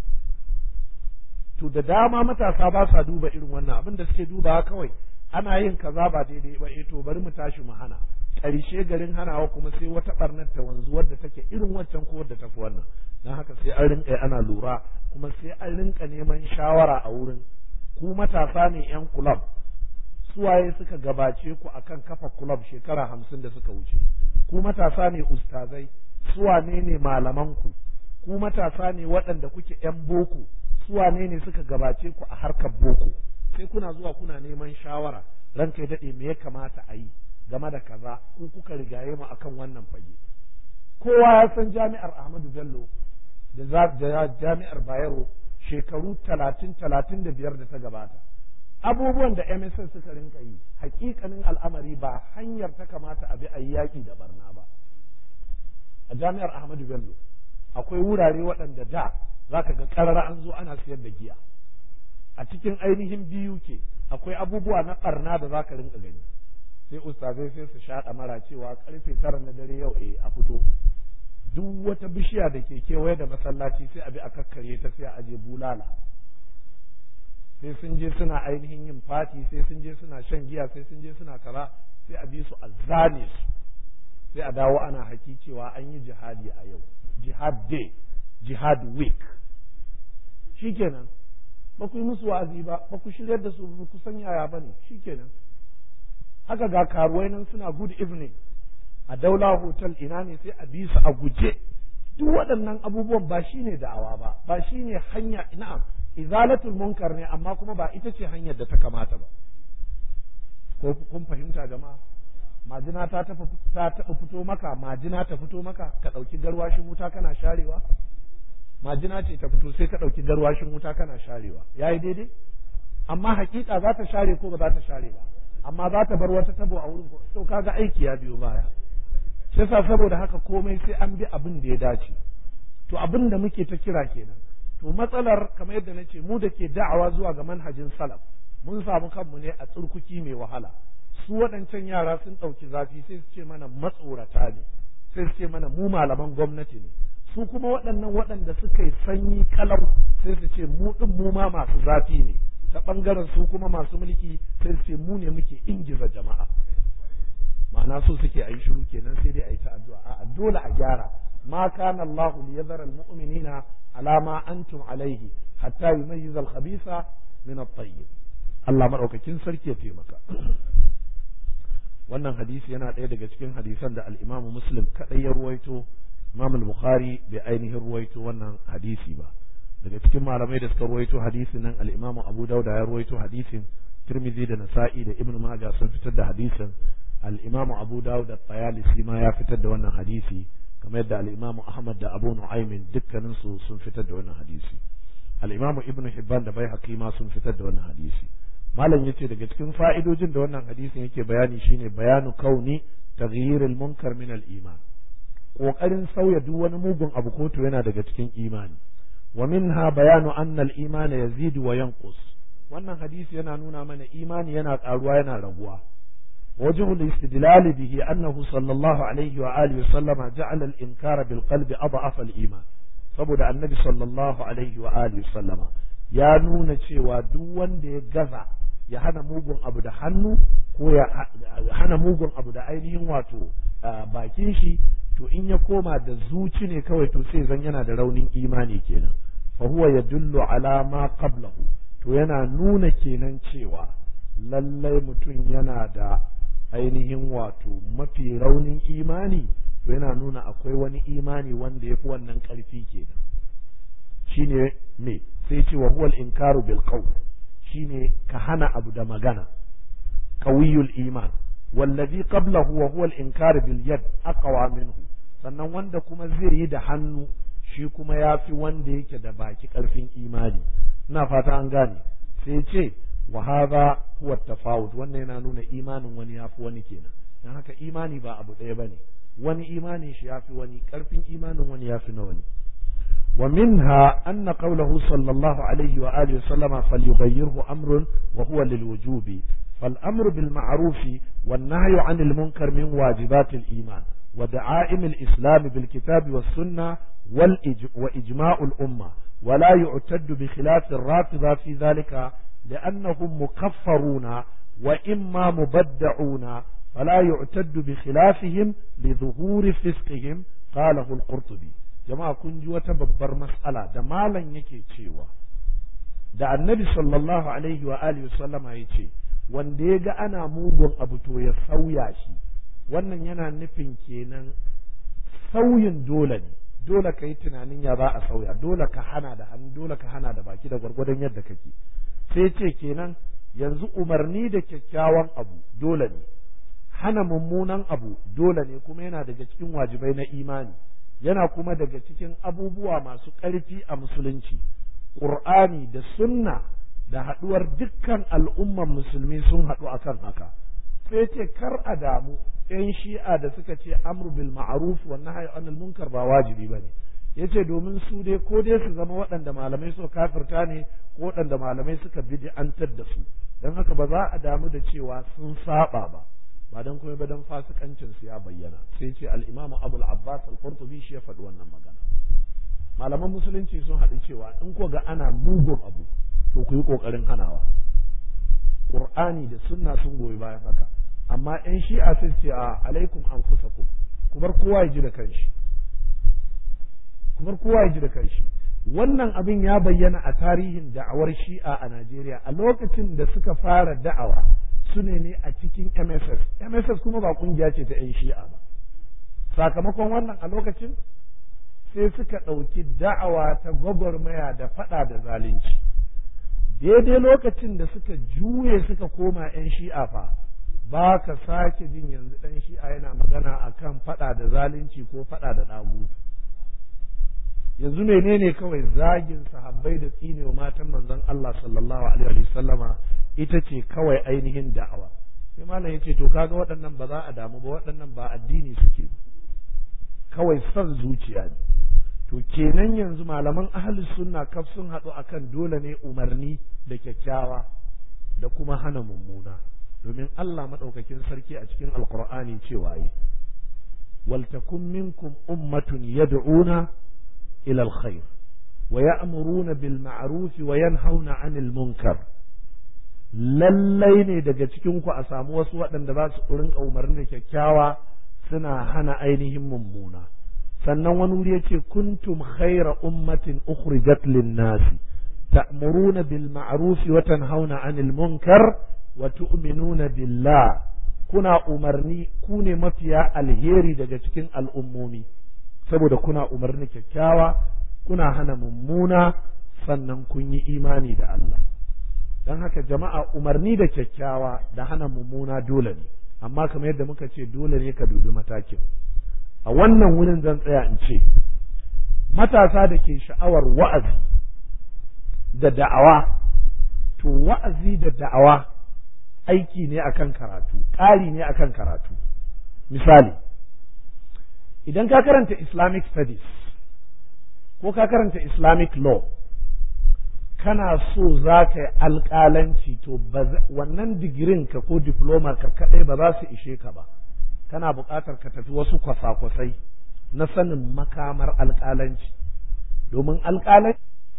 to da dama matasa ba sa duba irin wannan abin da suke dubawa kawai ana yin kaza ba daidai ba eh to bari mu tashi mu hana ƙarshe garin hanawa kuma sai wata barnar ta wanzu wadda take irin waccan ko wadda tafi wannan don haka sai an rinka ana lura kuma sai an rinka neman shawara a wurin ku matasa ne yan kulab suwaye suka gabace ku akan kafa kulab shekara hamsin da suka wuce ku matasa ne ustazai suwane ne malaman ku ku matasa ne waɗanda kuke yan boko suwane ne suka gabace ku a harkar boko sai kuna zuwa kuna neman shawara ranka ya daɗe me ya kamata a yi game da kaza ku kuka rigaye mu akan wannan fage kowa ya san jami'ar Ahmadu Bello da jami'ar Bayero shekaru talatin talatin da biyar da ta gabata abubuwan da MSN suka rinka yi hakikanin al'amari ba hanyar ta kamata a bi a yaƙi da barna ba a jami'ar Ahmadu Bello akwai wurare waɗanda da za ka ga ƙarara an zo ana siyar da giya a cikin ainihin biyu ke akwai abubuwa na ɓarna da za ka rinka gani sai ustazai sai su shaɗa mara cewa karfe tara na dare yau eh a fito duk wata bishiya da ke kewaye da masallaci sai a bi a kakkare ta sai a aje bulala sai sun je suna ainihin yin fati sai sun je suna shan giya sai sun je suna kaza sai a bi su a zane su sai a dawo ana haki cewa an yi jihadi a yau jihad day jihad week shikenan ba ku yi musu wa'azi ba ba ku shiryar da su ba ku san yaya ba ne shikenan haka ga karuwai nan suna good evening a daula hotel ina ne sai a bi su a guje duk waɗannan abubuwan ba shine da'awa ba ba shine hanya na'am izalatul munkar ne amma kuma ba ita ce hanyar da ta kamata ba ko kun fahimta jama'a majina ta taɓa ta taɓa fito maka majina ta fito maka ka ɗauki garwashin wuta kana sharewa majina ce ta fito sai ka ɗauki garwashin wuta kana sharewa yayi daidai amma hakika za ta share ko ba za ta share ba amma za ta bar wata tabo a wurin to kaga aiki ya biyo baya yasa saboda haka komai sai an bi abin da ya dace to abin da muke ta kira kenan to matsalar kamar yadda nace mu da ke da'awa zuwa ga manhajin salaf mun samu kanmu ne a tsurkuki mai wahala su waɗancan yara sun ɗauki zafi sai su ce mana matsorata ne sai su ce mana mu malaman gwamnati ne su kuma waɗannan waɗanda suka yi sanyi kalau sai su ce mu ɗin mu ma masu zafi ne ta ɓangaren su kuma masu mulki sai su ce mu ne muke ingiza jama'a ma'ana so suke a yi shiru kenan sai dai a yi ta addu'a a dole a gyara ma kana Allahu li yadhara al-mu'minina ala ma antum alaihi hatta yumayyiza al-khabitha min at-tayyib Allah madaukakin sarki ya taimaka wannan hadisi yana ɗaya daga cikin hadisan da al-Imam Muslim kadai ya ruwaito Imam al-Bukhari bai ainihin ruwaito wannan hadisi ba daga cikin malamai da suka ruwaito hadisin nan al-Imam Abu Dauda ya ruwaito hadisin Tirmidhi da Nasa'i da Ibn Majah sun fitar da hadisin al-Imam Abu Dawud da Tayalisi ma ya fitar da wannan hadisi kamar yadda al-Imam Ahmad da Abu Nu'aym dukkanin su sun fitar da wannan hadisi al-Imam Ibn Hibban da Baihaqi ma sun fitar da wannan hadisi malam yace daga cikin fa'idojin da wannan hadisin yake bayani shine bayanu kauni taghyirul munkar min al-iman kokarin sauya duk wani mugun abu ko to yana daga cikin imani wa minha bayanu anna al-iman yazidu wa yanqus wannan hadisi yana nuna mana imani yana karuwa yana raguwa وجه الاستدلال به أنه صلى الله عليه وآله وسلم جعل الإنكار بالقلب أضعف الإيمان saboda annabi sallallahu alaihi wa alihi sallama ya nuna cewa duk wanda ya gaza ya hana mugun abu da hannu ko ya hana mugun abu da ainihin wato bakin shi to in ya koma da zuci ne kawai to sai zan yana da raunin imani kenan fa huwa yadullu ala ma qablahu to yana nuna kenan cewa lallai mutum yana da ainihin wato mafi raunin imani to yana nuna akwai wani imani wanda ya fi wannan ƙarfi kenan shine me sai ce wa huwal inkaru bil qawl shine ka hana abu da magana qawiyul iman wallazi qablahu wa huwa al inkar bil yad aqwa minhu sannan wanda kuma zai yi da hannu shi kuma ya fi wanda yake da baki ƙarfin imani ina fata an gane sai ce wa hadha huwa tafawut wannan yana nuna imanin wani yafi wani kenan dan haka imani ba abu ɗaya bane wani imanin shi yafi wani ƙarfin imanin wani yafi na wani ومنها أن قوله صلى الله عليه وآله وسلم فليغيره أمر وهو للوجوب فالأمر بالمعروف والنهي عن المنكر من واجبات الإيمان ودعائم الإسلام بالكتاب والسنة وإجماع الأمة ولا يعتد بخلاف الرافضة في ذلك لأنهم مكفرون وإما مبدعون فلا يعتد بخلافهم لظهور فسقهم قاله القرطبي jama'a kun ji wata babbar mas'ala da malam yake cewa da annabi sallallahu alaihi wa alihi sallama ya ce wanda ya ga ana mugun abu to ya sauya shi wannan yana nufin kenan sauyin dole ne dole ka yi tunanin ya za a sauya dole ka hana da hannu dole ka hana da baki da gwargwadon yadda kake sai ce kenan yanzu umarni da kyakkyawan abu dole ne hana mummunan abu dole ne kuma yana daga cikin wajibai na imani yana kuma daga cikin abubuwa masu ƙarfi a musulunci ƙur'ani da sunna da haɗuwar dukkan al'umman musulmi sun haɗu akan haka sai ce kar a damu ‘yan shi'a da suka ce amru bil ma'ruf wa nahyi anil munkar ba wajibi bane yace domin su dai ko dai su zama waɗanda malamai suka kafirta ne ko waɗanda malamai suka bid'antar da su don haka ba za a damu da cewa sun saba ba ba don kuma ba don fasikancin su ya bayyana sai ce al-imam Abu al-Abbas al-Qurtubi shi ya faɗi wannan magana malaman musulunci sun haɗu cewa in ko ga ana mugun abu to ku yi ƙoƙarin hanawa Qur'ani da sunna sun goyi bayan haka amma ƴan shi'a sun ce a alaikum anfusakum ku bar kowa ya ji da kanshi ku bar kowa ya ji da kanshi wannan abin ya bayyana a tarihin da'awar shi'a a Najeriya a lokacin da suka fara da'awa su ne ne a cikin MSS MSS kuma ba kungiya ce ta 'yan shi'a ba sakamakon wannan a lokacin sai suka ɗauki da'awa ta gwagwarmaya da faɗa da zalunci daidai lokacin da suka juye suka koma 'yan shi'a fa ba ka sake jin yanzu ɗan shi'a yana magana akan faɗa da zalunci ko faɗa da ɗagutu yanzu menene kawai zagin sahabbai da tsinewa matan manzon Allah sallallahu alaihi wa sallama ita ce kawai ainihin da'awa sai malam yace to kaga waɗannan ba za a damu ba waɗannan ba addini suke kawai son zuciya ne to kenan yanzu malaman ahlus sunna kaf sun haɗu akan dole ne umarni da kyakkyawa da kuma hana mummuna domin Allah madaukakin sarki a cikin alqur'ani cewa yi waltakum minkum ummatun yad'una إلى الخير ويأمرون بالمعروف وينهون عن المنكر lallai ne daga cikinku a samu wasu waɗanda za su rinka umarni da kyakkyawa suna hana ainihin mummuna sannan wani wuri yace kuntum khaira ummatin ukhrijat lin-nasi ta'muruna bil ma'ruf wa tanhauna 'anil munkar wa tu'minuna billah kuna umarni ku ne mafiya alheri daga cikin al'ummomi saboda kuna umarni kyakkyawa kuna hana mummuna sannan kun yi imani da Allah don haka jama'a umarni da kyakkyawa da hana mummuna dole ne amma kamar yadda muka ce dole ne ka dubi matakin a wannan wurin zan tsaya in ce matasa da ke sha'awar wa'azi da da'awa to wa'azi da da'awa aiki ne akan karatu ƙari ne akan karatu misali idan ka karanta islamic studies ko ka karanta islamic law kana so za ka yi alƙalanci to wannan digirin ka ko diplomar ka kaɗai ba za su ishe ka ba kana buƙatar ka tafi wasu kwasa-kwasai na sanin makamar alƙalanci domin alƙalanci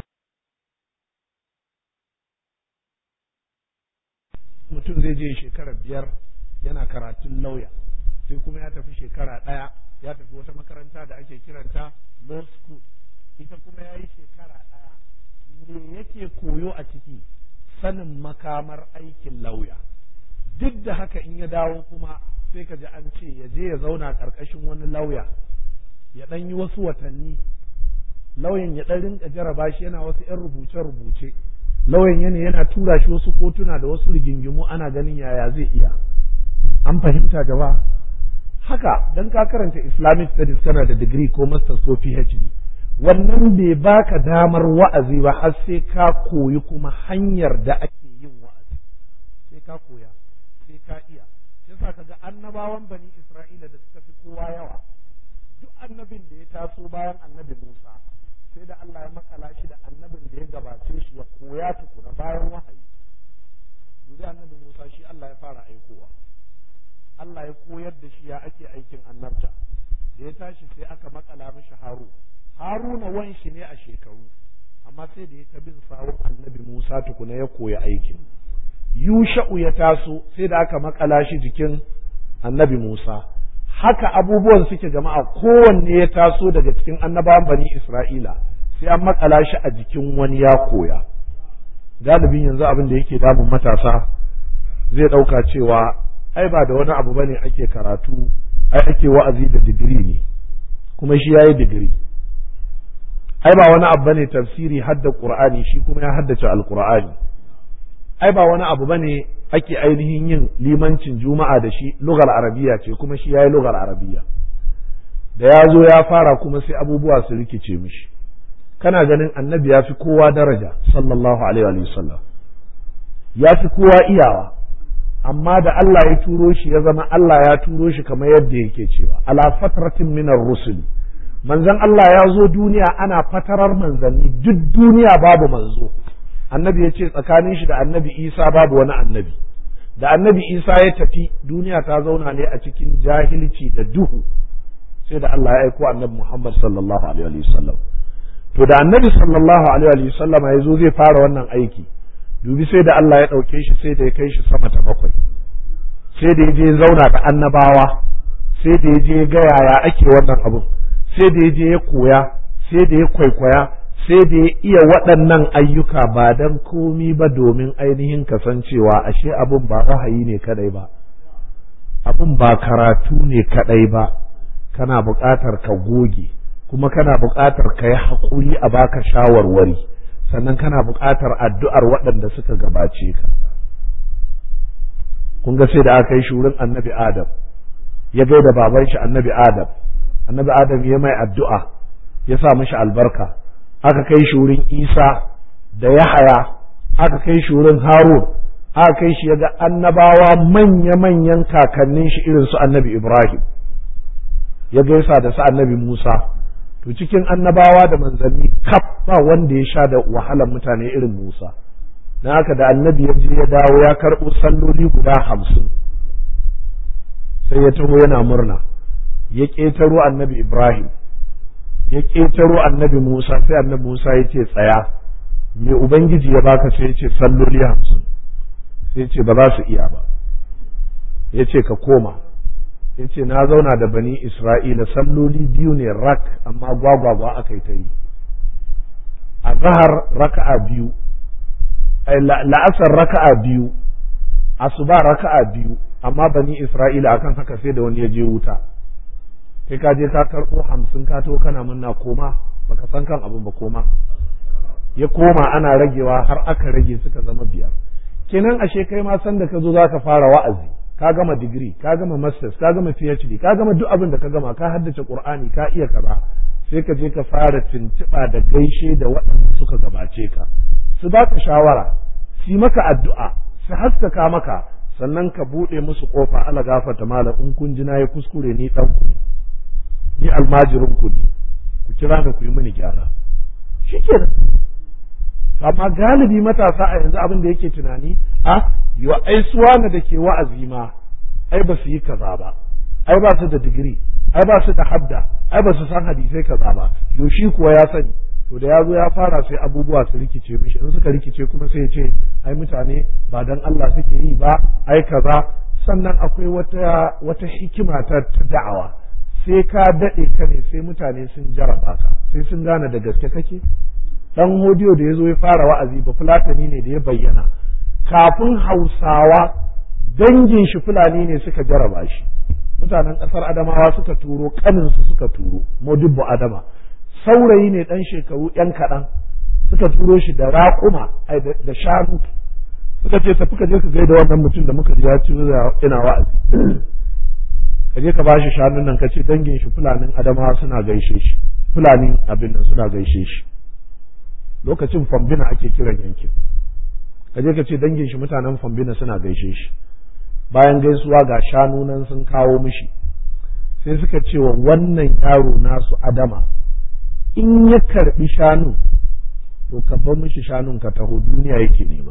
mutum zai je shekara biyar yana karatun lauya sai kuma ya tafi shekara ɗaya ya tafi wata makaranta da ake kiranta law school ita kuma ya yi shekara ɗaya me yake koyo a ciki sanin makamar aikin lauya duk da haka in ya dawo kuma sai ka ji an ce ya je ya zauna ƙarƙashin wani lauya ya ɗan yi wasu watanni lauyan ya ɗan rinka jaraba shi yana wasu 'yan rubuce-rubuce lauyan yana yana tura shi wasu kotuna da wasu rigingimu ana ganin yaya zai iya an fahimta gaba haka dan ka karanta islamic studies kana da digiri ko masters ko phd wannan bai baka damar wa'azi ba har sai ka koyi kuma hanyar da ake yin wa'azi sai ka koya sai ka iya yasa kaga annabawan bani isra'ila da suka fi kowa yawa duk annabin da ya taso bayan annabi musa sai da allah ya makala shi da annabin da ya gabace shi ya koya tukuna bayan wahayi dubi annabi musa shi allah ya fara aikowa allah ya koyar da shi ya ake aikin annabta da ya tashi sai aka makala mishi haru haruna wan shi ne a shekaru amma sai da ya ta bin sawun annabi musa tukuna ya koya aikin yusha'u ya taso sai da aka makala shi jikin annabi musa haka abubuwan suke jama'a kowanne ya taso daga cikin annabawan bani isra'ila sai an makala shi a jikin wani ya koya galibin yanzu abin da yake damun matasa zai ɗauka cewa ai ba da wani abu bane ake karatu ai ake wa'azi da digiri ne kuma shi yayi digiri ai ba wani abu bane tafsiri hadda qur'ani shi kuma ya haddace alqur'ani ai ba wani abu bane ake ainihin yin limancin juma'a da shi lugar arabiya ce kuma shi yayi lugar arabiya da ya zo ya fara kuma sai abubuwa su rikice mishi kana ganin annabi ya fi kowa daraja sallallahu alaihi wa sallam ya fi kowa iyawa amma da Allah ya turo shi ya zama Allah ya turo shi kamar yadda yake cewa ala fatratin minar rusuli manzon Allah ya zo duniya ana fatarar manzanni duk duniya babu manzo annabi ya ce tsakanin shi da annabi isa babu wani annabi da annabi isa ya tafi duniya ta zauna ne a cikin jahilci da duhu sai da Allah ya aiko annabi Muhammad sallallahu alaihi wa sallam to da annabi sallallahu alaihi wa sallam ya zo zai fara wannan aiki dubi sai da Allah ya ɗauke shi sai da ya kai shi sama ta bakwai sai da ya je zauna da annabawa sai da ya je ga yaya ake wannan abun sai da ya je ya koya sai da ya kwaikwaya sai da ya iya waɗannan ayyuka ba don komi ba domin ainihin kasancewa ashe abun ba wahayi ne kadai ba abun ba karatu ne kadai ba kana buƙatar ka goge kuma kana buƙatar ka yi haƙuri a baka shawarwari sannan kana buƙatar addu'ar waɗanda suka gabace ka kun ga sai da aka yi shurin annabi adam ya gaida baban shi annabi adam annabi adam ya mai addu'a ya sa mishi albarka aka kai shi wurin isa da yahaya aka kai shi wurin harun aka kai shi ya ga annabawa manya-manyan kakannin shi irin su annabi ibrahim ya gaisa da su annabi musa to cikin annabawa da manzanni kaf ba wanda ya sha da wahalar mutane irin musa na haka da annabi ya je ya dawo ya karɓo salloli guda hamsin sai ya taho yana murna ya ƙetaro annabi ibrahim ya ƙetaro annabi Musa sai annabi Musa ya ce tsaya me Ubangiji ya baka sai ya ce salloli hamsin sai ya ce ba za su iya ba ya ce ka koma ya ce na zauna da bani Isra'ila salloli biyu ne rak amma gwagwagwa aka yi ta yi a zahar raka'a biyu la'asar raka'a biyu asuba raka'a biyu amma bani Isra'ila akan haka sai da wani ya je wuta kai ka je ka karɓo hamsin ka to kana munna koma baka san kan abin ba koma ya koma ana ragewa har aka rage suka zama biyar kenan ashe kai ma san da ka zo zaka fara wa'azi ka gama digiri ka gama masters ka gama phd ka gama duk abin da ka gama ka haddace qur'ani ka iya kaza sai ka je ka fara tuntuɓa da gaishe da waɗanda suka gabace ka su baka shawara su maka addu'a su haskaka maka sannan ka buɗe musu ƙofa ala gafarta malam in kun ji na yi kuskure ni ɗan ku ne ni almajirin ku ne ku kira ni ku yi mini gyara shikenan amma galibi matasa a yanzu abin da yake tunani a yo ai suwana da ke wa'azi ma ai ba su yi kaza ba ai ba su da digiri ai ba su da habda ai ba su san hadisai kaza ba yo shi kuwa ya sani to da ya zo ya fara sai abubuwa su rikice mishi in suka rikice kuma sai ya ce ai mutane ba dan Allah suke yi ba ai kaza sannan akwai wata wata hikima ta da'awa sai ka daɗe ka ne sai mutane sun jaraba ka sai sun gane da gaske kake dan hodiyo da ya zo ya fara wa'azi ba fulatani ne da ya bayyana kafin hausawa dangin shi fulani ne suka jaraba shi mutanen ƙasar adamawa suka turo ƙaninsu suka turo modibbo adama saurayi ne ɗan shekaru ‘yan kaɗan suka turo shi da raƙuma da shanu suka ce tafi ka je ka gaida wannan mutum da muka ji ya ci ina wa'azi ka je ka bashi shanun nan ka ce dangin shi fulanin adamawa suna gaishe shi fulanin abin nan suna gaishe shi lokacin fambina ake kiran yankin ka je ka ce dangin shi mutanen fambina suna gaishe shi bayan gaisuwa ga shanu nan sun kawo mishi sai suka ce wa wannan yaro nasu adama in ya karbi shanu to ka bar mishi shanun ka taho duniya yake nema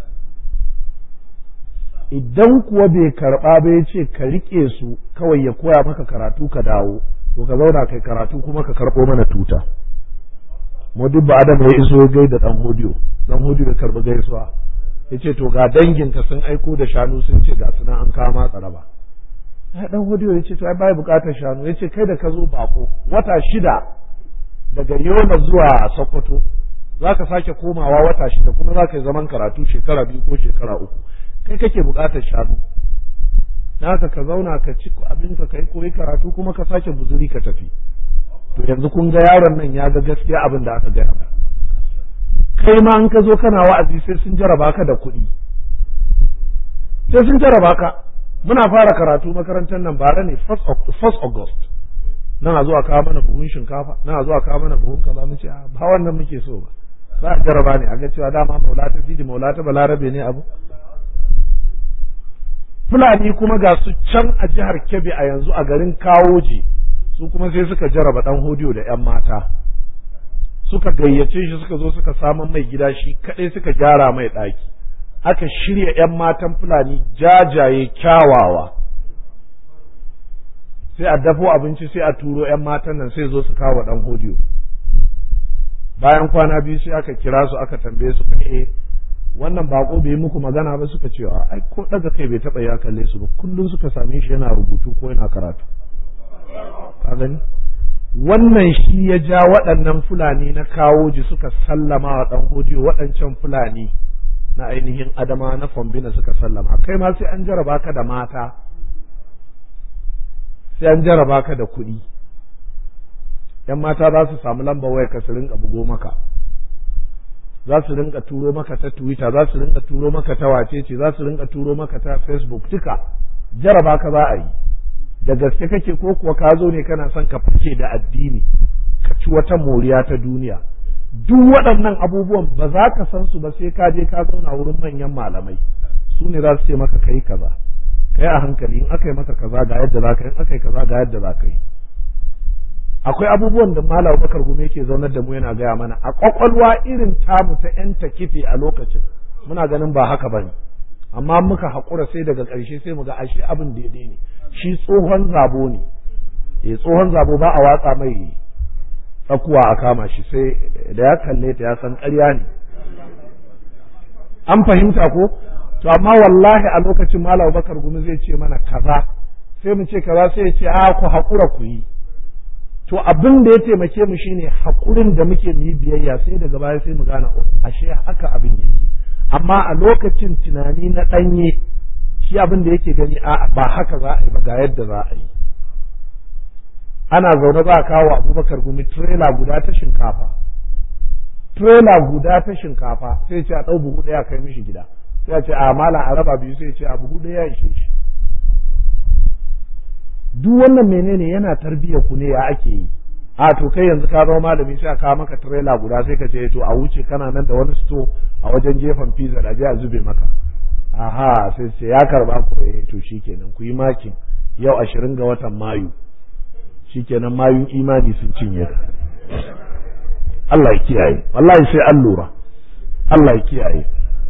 idan kuwa bai karba ba ya ce ka rike su kawai ya koya maka karatu ka dawo to ka zauna kai karatu kuma ka karɓo mana tuta modibba adam ya iso gai da dan hodiyo dan hodiyo ya karɓi gaisuwa ya ce to ga danginka sun aiko da shanu sun ce ga suna an kama tsaraba ya dan hodiyo ya ce to ai bai bukatar shanu ya ce kai da ka zo bako wata shida daga yola zuwa sokoto za ka sake komawa wata shida kuma za ka yi zaman karatu shekara biyu ko shekara uku kai kake bukatar shanu haka ka zauna ka ci abinka ka yi koyi karatu kuma ka sake buzuri ka tafi to yanzu kun ga yaron nan ya ga gaskiya abin da aka gaya kai ma an ka zo kana wa'azi sai sun jaraba ka da kuɗi sai sun jaraba ka muna fara karatu makarantar nan bara ne 1 August nan a zuwa kawo mana buhun shinkafa nan a zuwa kawo mana buhun kaza mu ce ba wannan muke so ba za a jaraba ne a ga cewa dama maula ta sidi maula ta balarabe ne abu Fulani kuma ga su can a jihar Kebbi a yanzu a garin Kawoji su kuma sai suka jaraba dan hodiyo da 'yan mata suka gayyace shi suka zo suka samun mai gida shi kadai suka gyara mai ɗaki aka shirya 'yan matan Fulani jajaye kyawawa sai a dafo abinci sai a turo 'yan matan nan sai zo su kawo dan hodiyo bayan kwana biyu sai aka kira su aka tambaye su kai wannan bako bai yi muku magana ba suka ce ai ko daga kai bai taba ya kalle su ba kullum suka same shi yana rubutu ko yana karatu ka gani wannan shi ya ja waɗannan fulani na kawo ji suka sallama wa ɗan hodiyo waɗancan fulani na ainihin adama na fombina suka sallama kai ma sai an jaraba ka da mata sai an jaraba ka da kuɗi ‘yan mata za su samu lambar waya ka su rinka bugo maka za su rinka turo maka ta twitter za su rinka turo maka ta wacece za su rinka turo maka ta facebook duka jaraba ka za a yi da gaske kake ko kuwa ka zo ne kana son ka fice da addini ka ci wata moriya ta duniya duk waɗannan abubuwan ba za ka san su ba sai ka je ka zauna wurin manyan malamai su ne za su ce maka kai kaza kai a hankali in aka yi maka kaza ga yadda za ka yi in aka yi kaza ga yadda za ka yi akwai abubuwan da malam bakar gume yake zaunar da mu yana gaya mana a kwakwalwa irin tamu ta yan takife a lokacin muna ganin ba haka bane amma muka haƙura sai daga ƙarshe sai mu ga ashe abin daidai ne shi tsohon zabo ne eh tsohon zabo ba a watsa mai tsakuwa a kama shi sai da ya kalle ta ya san ƙarya ne an fahimta ko to amma wallahi a lokacin malam bakar gumi zai ce mana kaza sai mu ce kaza sai ya ce a ku haƙura ku yi to abin da ya taimake mu shine haƙurin da muke mu yi biyayya sai daga baya sai mu gane ashe haka abin yake amma a lokacin tunani na ɗanye shi abin da yake gani a ba haka za a yi ba ga yadda za a yi ana zaune za a kawo abubakar gumi trailer guda ta shinkafa trailer guda ta shinkafa sai ce a ɗau buhu ɗaya kai mishi gida sai a ce a mala a raba biyu sai ce a buhu ɗaya ya ishe shi duk wannan menene yana tarbiyyar ku ne ya ake yi a to kai yanzu ka zama malami sai a kawo maka trailer guda sai ka ce to a wuce kana nan da wani sto a wajen gefen pizza da je a zube maka aha sai ce ya karba ku eh to shikenan ku yi makin yau ashirin ga watan mayu shikenan mayun imani sun cinye ka Allah ya kiyaye wallahi sai an lura Allah ya kiyaye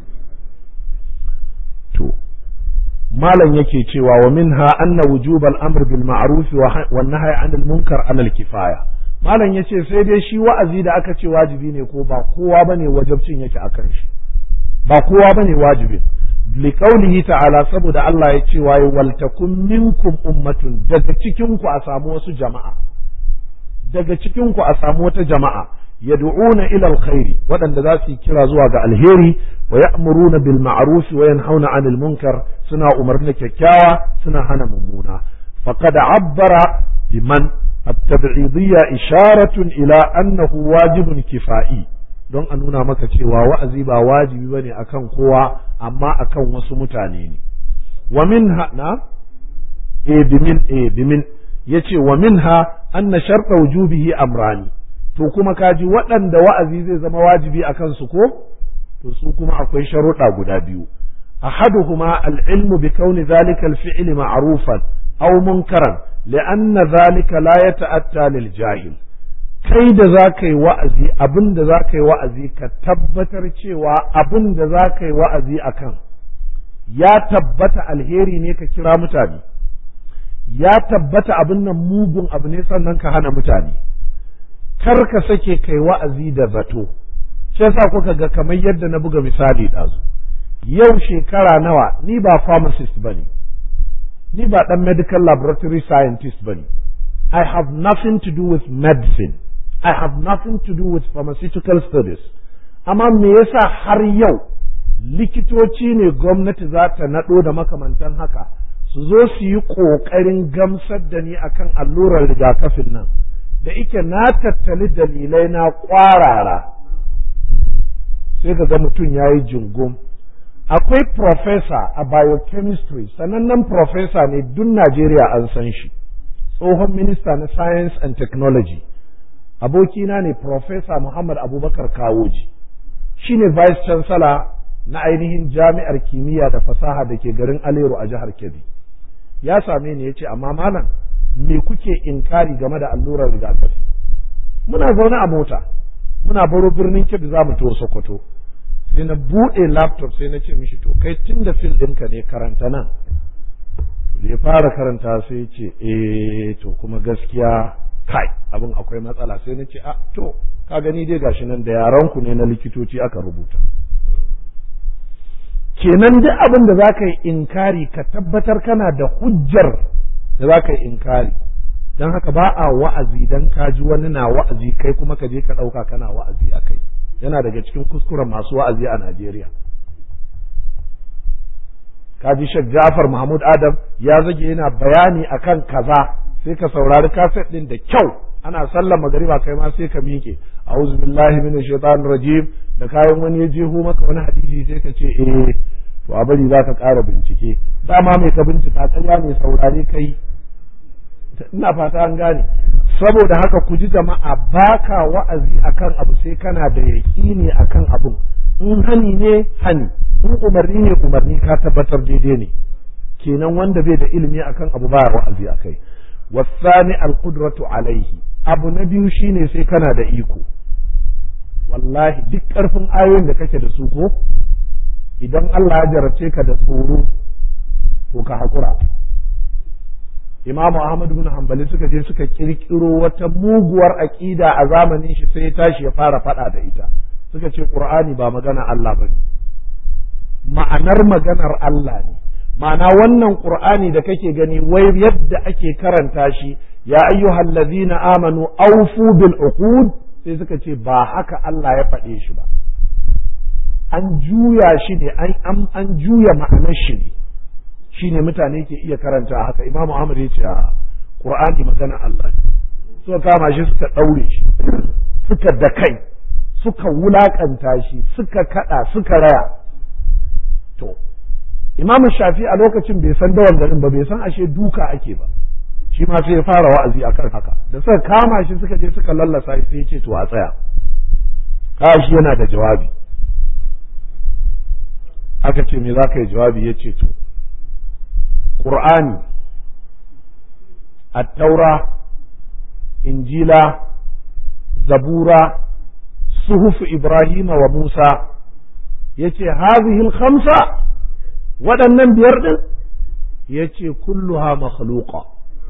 to malam yake cewa wa minha anna wujubal amr bil ma'ruf wa nahy anil munkar alal kifaya malam yace sai dai shi wa'azi da aka ce wajibi ne ko ba kowa bane wajibcin yake akan shi ba kowa bane wajibin liqaulihi ta'ala saboda Allah ya ce waye waltakum minkum ummatun daga cikin ku a samu wasu jama'a daga cikin ku a samu wata jama'a yad'una ila alkhairi waɗanda za su yi kira zuwa ga alheri wa ya'muruna bil ma'ruf wa yanhauna 'anil munkar suna umarni kyakkyawa suna hana mummuna faqad 'abbara biman at-tab'idiyya isharatun ila annahu wajibun kifa'i don a nuna maka cewa wa'azi ba wajibi bane akan kowa amma akan wasu mutane ne wa minha na e bimin e bimin yace wa minha anna sharta wujubihi amrani to kuma kaji waɗanda wa'azi zai zama wajibi a kansu ko to su kuma akwai sharuɗa guda biyu ahaduhuma al-ilmu bi kauni zalika al-fi'li ma'rufan aw munkaran li'anna zalika la yata'atta lil jahil kai da za ka yi wa'azi abin da za ka yi wa'azi ka tabbatar cewa abin da za ka yi wa'azi a kan ya tabbata alheri ne ka kira mutane ya tabbata abin nan mugun abu ne sannan ka hana mutane kar ka sake kai wa'azi da zato shi yasa kuka ga kamar yadda na buga misali ɗazu yau shekara nawa ni ba pharmacist ba ne ni ba ɗan medical laboratory scientist ba ne I have nothing to do with medicine I have nothing to do with pharmaceutical studies amma me yasa har yau likitoci ne gwamnati za ta naɗo da makamantan haka su zo su yi ƙoƙarin gamsar da ni akan allurar rigakafin nan da ike na tattali dalilai na ƙwarara sai ka ga mutum ya yi jingum akwai professor a biochemistry sanannen professor ne duk Najeriya an san shi tsohon minista na science and technology abokina ne professor Muhammad Abubakar Kawoji shi ne vice chancellor na ainihin jami'ar kimiyya da fasaha da ke garin Alero a jihar Kebbi ya same ni ya ce amma malam me kuke inkari game da allurar rigakafi muna zaune a mota muna baro birnin Kebbi za mu to Sokoto sai na buɗe laptop sai na ce mishi to kai tun da fil ɗinka ne karanta nan da ya fara karanta sai ce eh to kuma gaskiya kai abin akwai matsala sai na ce a to ka gani dai gashi nan da yaran ku ne na likitoci aka rubuta kenan duk abin da zaka yi inkari ka tabbatar kana da hujjar da zaka yi inkari dan haka ba a wa'azi dan ka ji wani na wa'azi kai kuma ka je ka ɗauka kana wa'azi a kai yana daga cikin kuskuren masu wa'azi a Najeriya kaji Sheikh Ja'far Mahmud Adam ya zage yana bayani akan kaza sai ka saurari kaset din da kyau ana sallar magariba kai ma sai ka miƙe a'udhu billahi minash shaitanir rajim da kayan wani ya jeho maka wani hadisi sai ka ce eh to a bari za ka ƙara bincike dama mai ka bincika ƙarya ne saurare kai ina fata an gane saboda haka ku ji jama'a baka wa'azi akan abu sai kana da yaƙini akan abun in hani ne hani in umarni ne umarni ka tabbatar daidai ne kenan wanda bai da ilimi akan abu baya wa'azi akai wasani alqudratu alaihi abu na biyu shine sai kana da iko wallahi duk karfin ayoyin da kake da su ko idan Allah ya jarabce ka da tsoro to ka hakura Imam Ahmad bin Hanbali suka je suka kirkiro wata muguwar aqida a zamanin shi sai ya tashi ya fara fada da ita suka ce Qur'ani ba magana Allah bane ma'anar maganar Allah ne ma'ana wannan qur'ani da kake gani wai yadda ake karanta shi ya ayyuhal ladzina amanu awfu bil uqud sai suka ce ba haka Allah ya faɗe shi ba an juya shi ne an an juya ma'anar shi ne shine mutane ke iya karanta haka imamu Ahmad ya ce qur'ani magana Allah ne suka kama shi suka daure shi suka da kai suka wulakanta shi suka kada suka raya to imam shafi a lokacin bai san dawan garin ba bai san ashe duka ake ba shi ma sai ya fara wa'azi akan haka da suka kama shi suka je suka lallasa shi sai ya ce to a tsaya shi yana da jawabi aka ce me za ka yi jawabi ya ce to ƙur'ani attaura injila zabura suhufu ibrahima wa musa ya ce hazihil khamsa waɗannan biyar ɗin ya ce kulluha makhluqa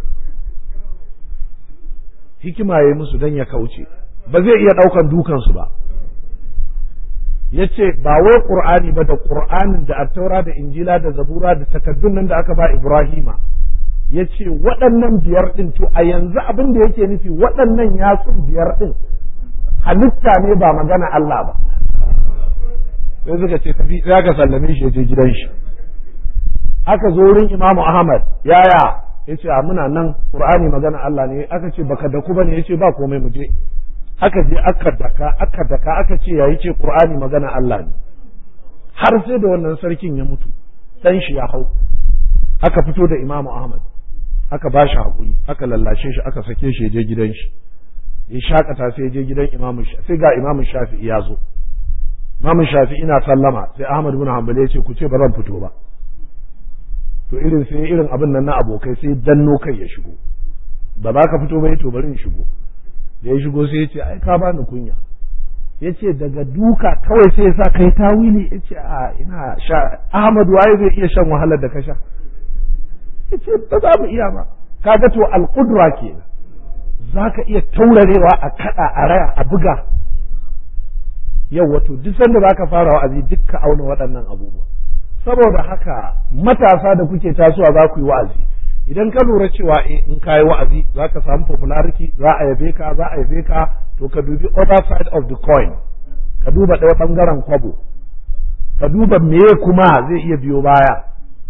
hikima ya yi musu don ya kauce ba zai iya ɗaukan dukansu ba ya ce ba wai ƙur'ani ba da ƙur'anin da attaura da injila da zabura da takaddun nan da aka ba ibrahima ya ce waɗannan biyar ɗin to a yanzu abin da yake nufi waɗannan yatsun biyar ɗin halitta ne ba magana Allah ba sai suka ce tafi za ka sallame shi ya je gidan shi aka zo wurin imamu ahmad yaya ya ce a muna nan qur'ani magana Allah ne aka ce baka daku bane ya ce ba komai mu je aka je aka daka aka daka aka ce yayi ce qur'ani magana Allah ne har sai da wannan sarkin ya mutu dan shi ya hau aka fito da imamu ahmad aka ba shi haƙuri aka lallashe shi aka sake shi ya je gidan shi ya shakata sai ya je gidan imamu sai ga imamu shafi'i ya zo imamu shafi'i na sallama sai ahmad bin hanbal ya ce ku ce ba zan fito ba to irin sai irin abin nan na abokai sai danno kai ya shigo ba za ka fito ba to bari in shigo da ya shigo sai ya ce ai ka bani kunya ya ce daga duka kawai sai ya sa kai tawili ya ce a ina sha ahmad waye zai iya shan wahalar da ka sha ya ce ba za mu iya ba kaga to alƙudura kenan za ka iya taurarewa a kaɗa a raya a buga yau wato duk sanda za ka fara wa'azi duk ka auna waɗannan abubuwa saboda haka matasa da kuke tasowa za ku yi wa'azi idan ka lura cewa in ka yi wa'azi za ka samu popularity za a yabe ka za a yabe ka to ka dubi other side of the coin ka duba ɗaya ɓangaren kwabo ka duba meye kuma zai iya biyo baya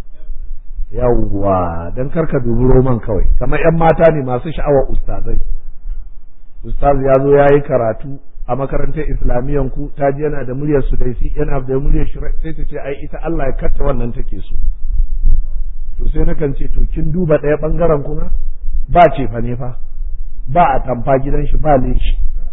yawwa don kar ka dubi roman kawai kamar 'yan mata ne masu sha'awar ustazai ustaz ya zo ya yi karatu a makarantar islamiyyan ku ta ji yana da muryar su daisi yana da muryar shi sai ta ce ai ita Allah ya katta wannan take so to sai na kan ce to kin duba ɗaya ɓangaren kuma ba ce fa ne fa ba a tamfa gidan shi ba leshi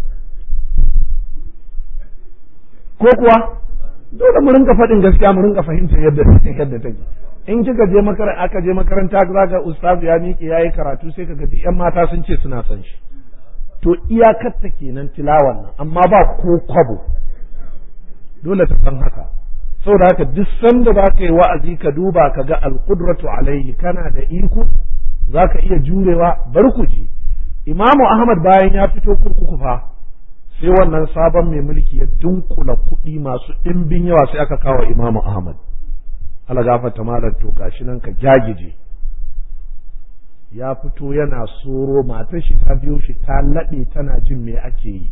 ko kuwa dole mu rinka faɗin gaskiya mu rinka fahimtar yadda yadda take in kika je makaranta aka je makaranta zaka ustaz ya miƙe yayi karatu sai kaga duk yan mata sun ce suna son shi to iyakarta kenan tilawan nan amma ba ko kwabo dole ta san haka saboda haka duk sanda za ka yi wa'azi ka duba ka ga alqudratu alaihi kana da iko za ka iya jurewa bar ku ji imamu ahmad bayan ya fito kurkuku fa sai wannan sabon mai mulki ya dunkula kuɗi masu ɗimbin yawa sai aka kawo imamu ahmad ala gafarta malam to gashi nan ka jagije ya fito yana soro matar shi ta biyo shi ta laɗe tana jin me ake yi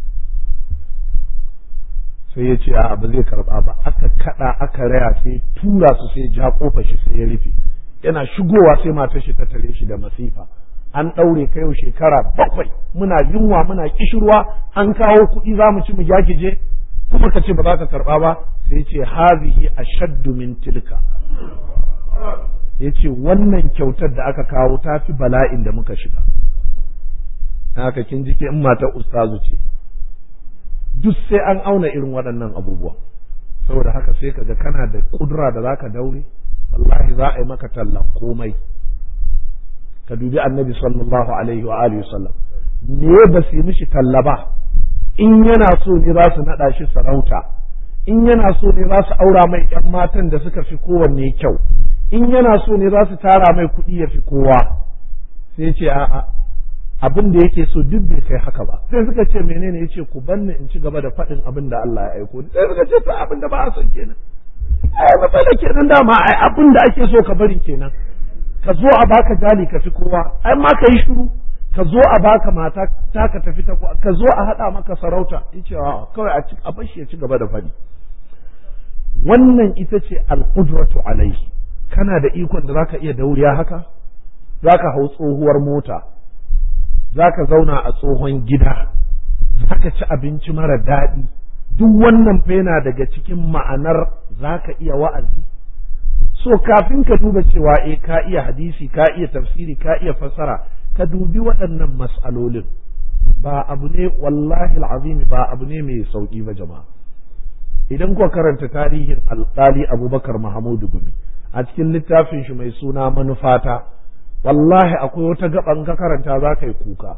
sai ya ce a ba zai karba ba aka kada aka raya sai tura su sai ja kofa shi sai ya rufe yana shigowa sai matar shi ta tare shi da masifa an ɗaure ka yau shekara bakwai muna yunwa muna kishirwa an kawo kuɗi za mu ci mu jagije kuma ka ce ba za ka karba ba sai ce hazihi ashaddu min tilka ya ce wannan kyautar da aka kawo ta fi bala'in da muka shiga haka kin ji in matar ustazu ce duk sai an auna irin waɗannan abubuwa saboda haka sai kaga kana da kudura da zaka daure wallahi za a yi maka tallan komai ka dubi annabi sallallahu alaihi wa alihi sallam me ba su yi mishi talla ba in yana so ne za su naɗa shi sarauta in yana so ne za su aura mai ‘yan matan da suka fi kowanne kyau in yana so ne za su tara mai kuɗi ya fi kowa sai ce a'a abin da yake so duk bai kai haka ba sai suka ce menene yace ku banni in ci gaba da faɗin abin da Allah ya aiko sai suka ce to abin da ba a son kenan ai matsala kenan dama ai abin da ake so ka bari kenan ka zo a baka jali ka fi kowa ai ma ka yi shiru ka zo a baka mata ta ka tafi ta ka zo a haɗa maka sarauta yace kawai a a bashi ya ci gaba da faɗi wannan ita ce al-qudratu alaihi kana da ikon da zaka iya dauriya haka zaka hau tsohuwar mota zaka zauna a tsohon gida zaka ci abinci mara daɗi duk wannan fa yana daga cikin ma'anar zaka iya wa'azi so kafin ka duba cewa eh ka iya hadisi ka iya tafsiri ka iya fassara ka dubi waɗannan mas'alolin ba abu ne wallahi al'azimi ba abu ne mai sauki ba jama'a idan kuka karanta tarihin alƙali abubakar mahamudu gumi a cikin littafin shi mai suna manufata wallahi akwai wata gaban ka karanta za ka yi kuka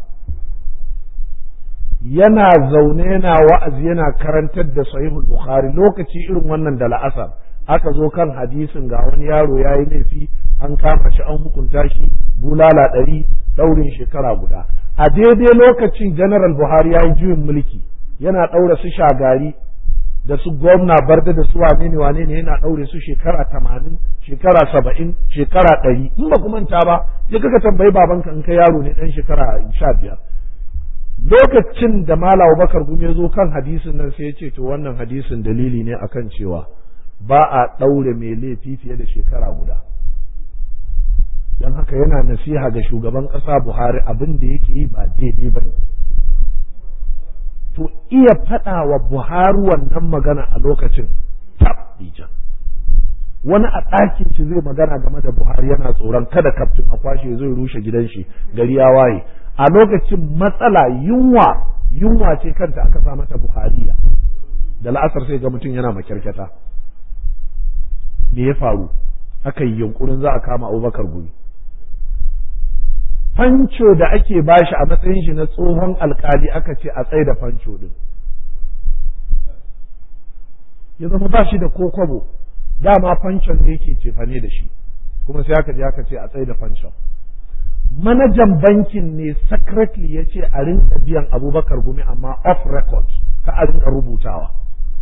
yana zaune yana wa'azi yana karantar da sahihul bukhari lokaci irin wannan da la'asar aka zo kan hadisin ga wani yaro ya yi laifi an kama shi an hukunta shi bulala ɗari ɗaurin shekara guda a daidai lokacin general buhari ya yi juyin mulki yana ɗaura su shagari da su gwamna barda da su wane ne wane ne yana ɗaure su shekara tamanin shekara saba'in shekara ɗari in ba ku manta ba ya kaka tambayi babanka in ka yaro ne ɗan shekara sha biyar lokacin da mala bakar gumi ya zo kan hadisin nan sai ya ce to wannan hadisin dalili ne akan cewa ba a ɗaure mai laifi fiye da shekara guda don haka yana nasiha ga shugaban ƙasa buhari abin da yake yi ba daidai ba ne to iya faɗa wa buhari wannan magana a lokacin tabbijan wani a ɗakin shi shi zai magana game da Buhari yana tsoron kada kaftin a kwashe zai rushe gidan shi gari ya waye a lokacin matsala yunwa yunwa ce kanta aka sa mata Buhariya da la'asar sai ga mutum yana makyarkyata me ya faru aka yi yunkurin za a kama Abubakar Gumi fanco da ake bashi a matsayin shi na tsohon alkali aka ce a tsaye da fanco din ya zama ba shi da ko kwabo dama fancon ne yake cefane da shi kuma sai aka je aka ce a tsaye da fancon manajan bankin ne secretly ya ce a rinka biyan abubakar gumi amma off record ka a rinka rubutawa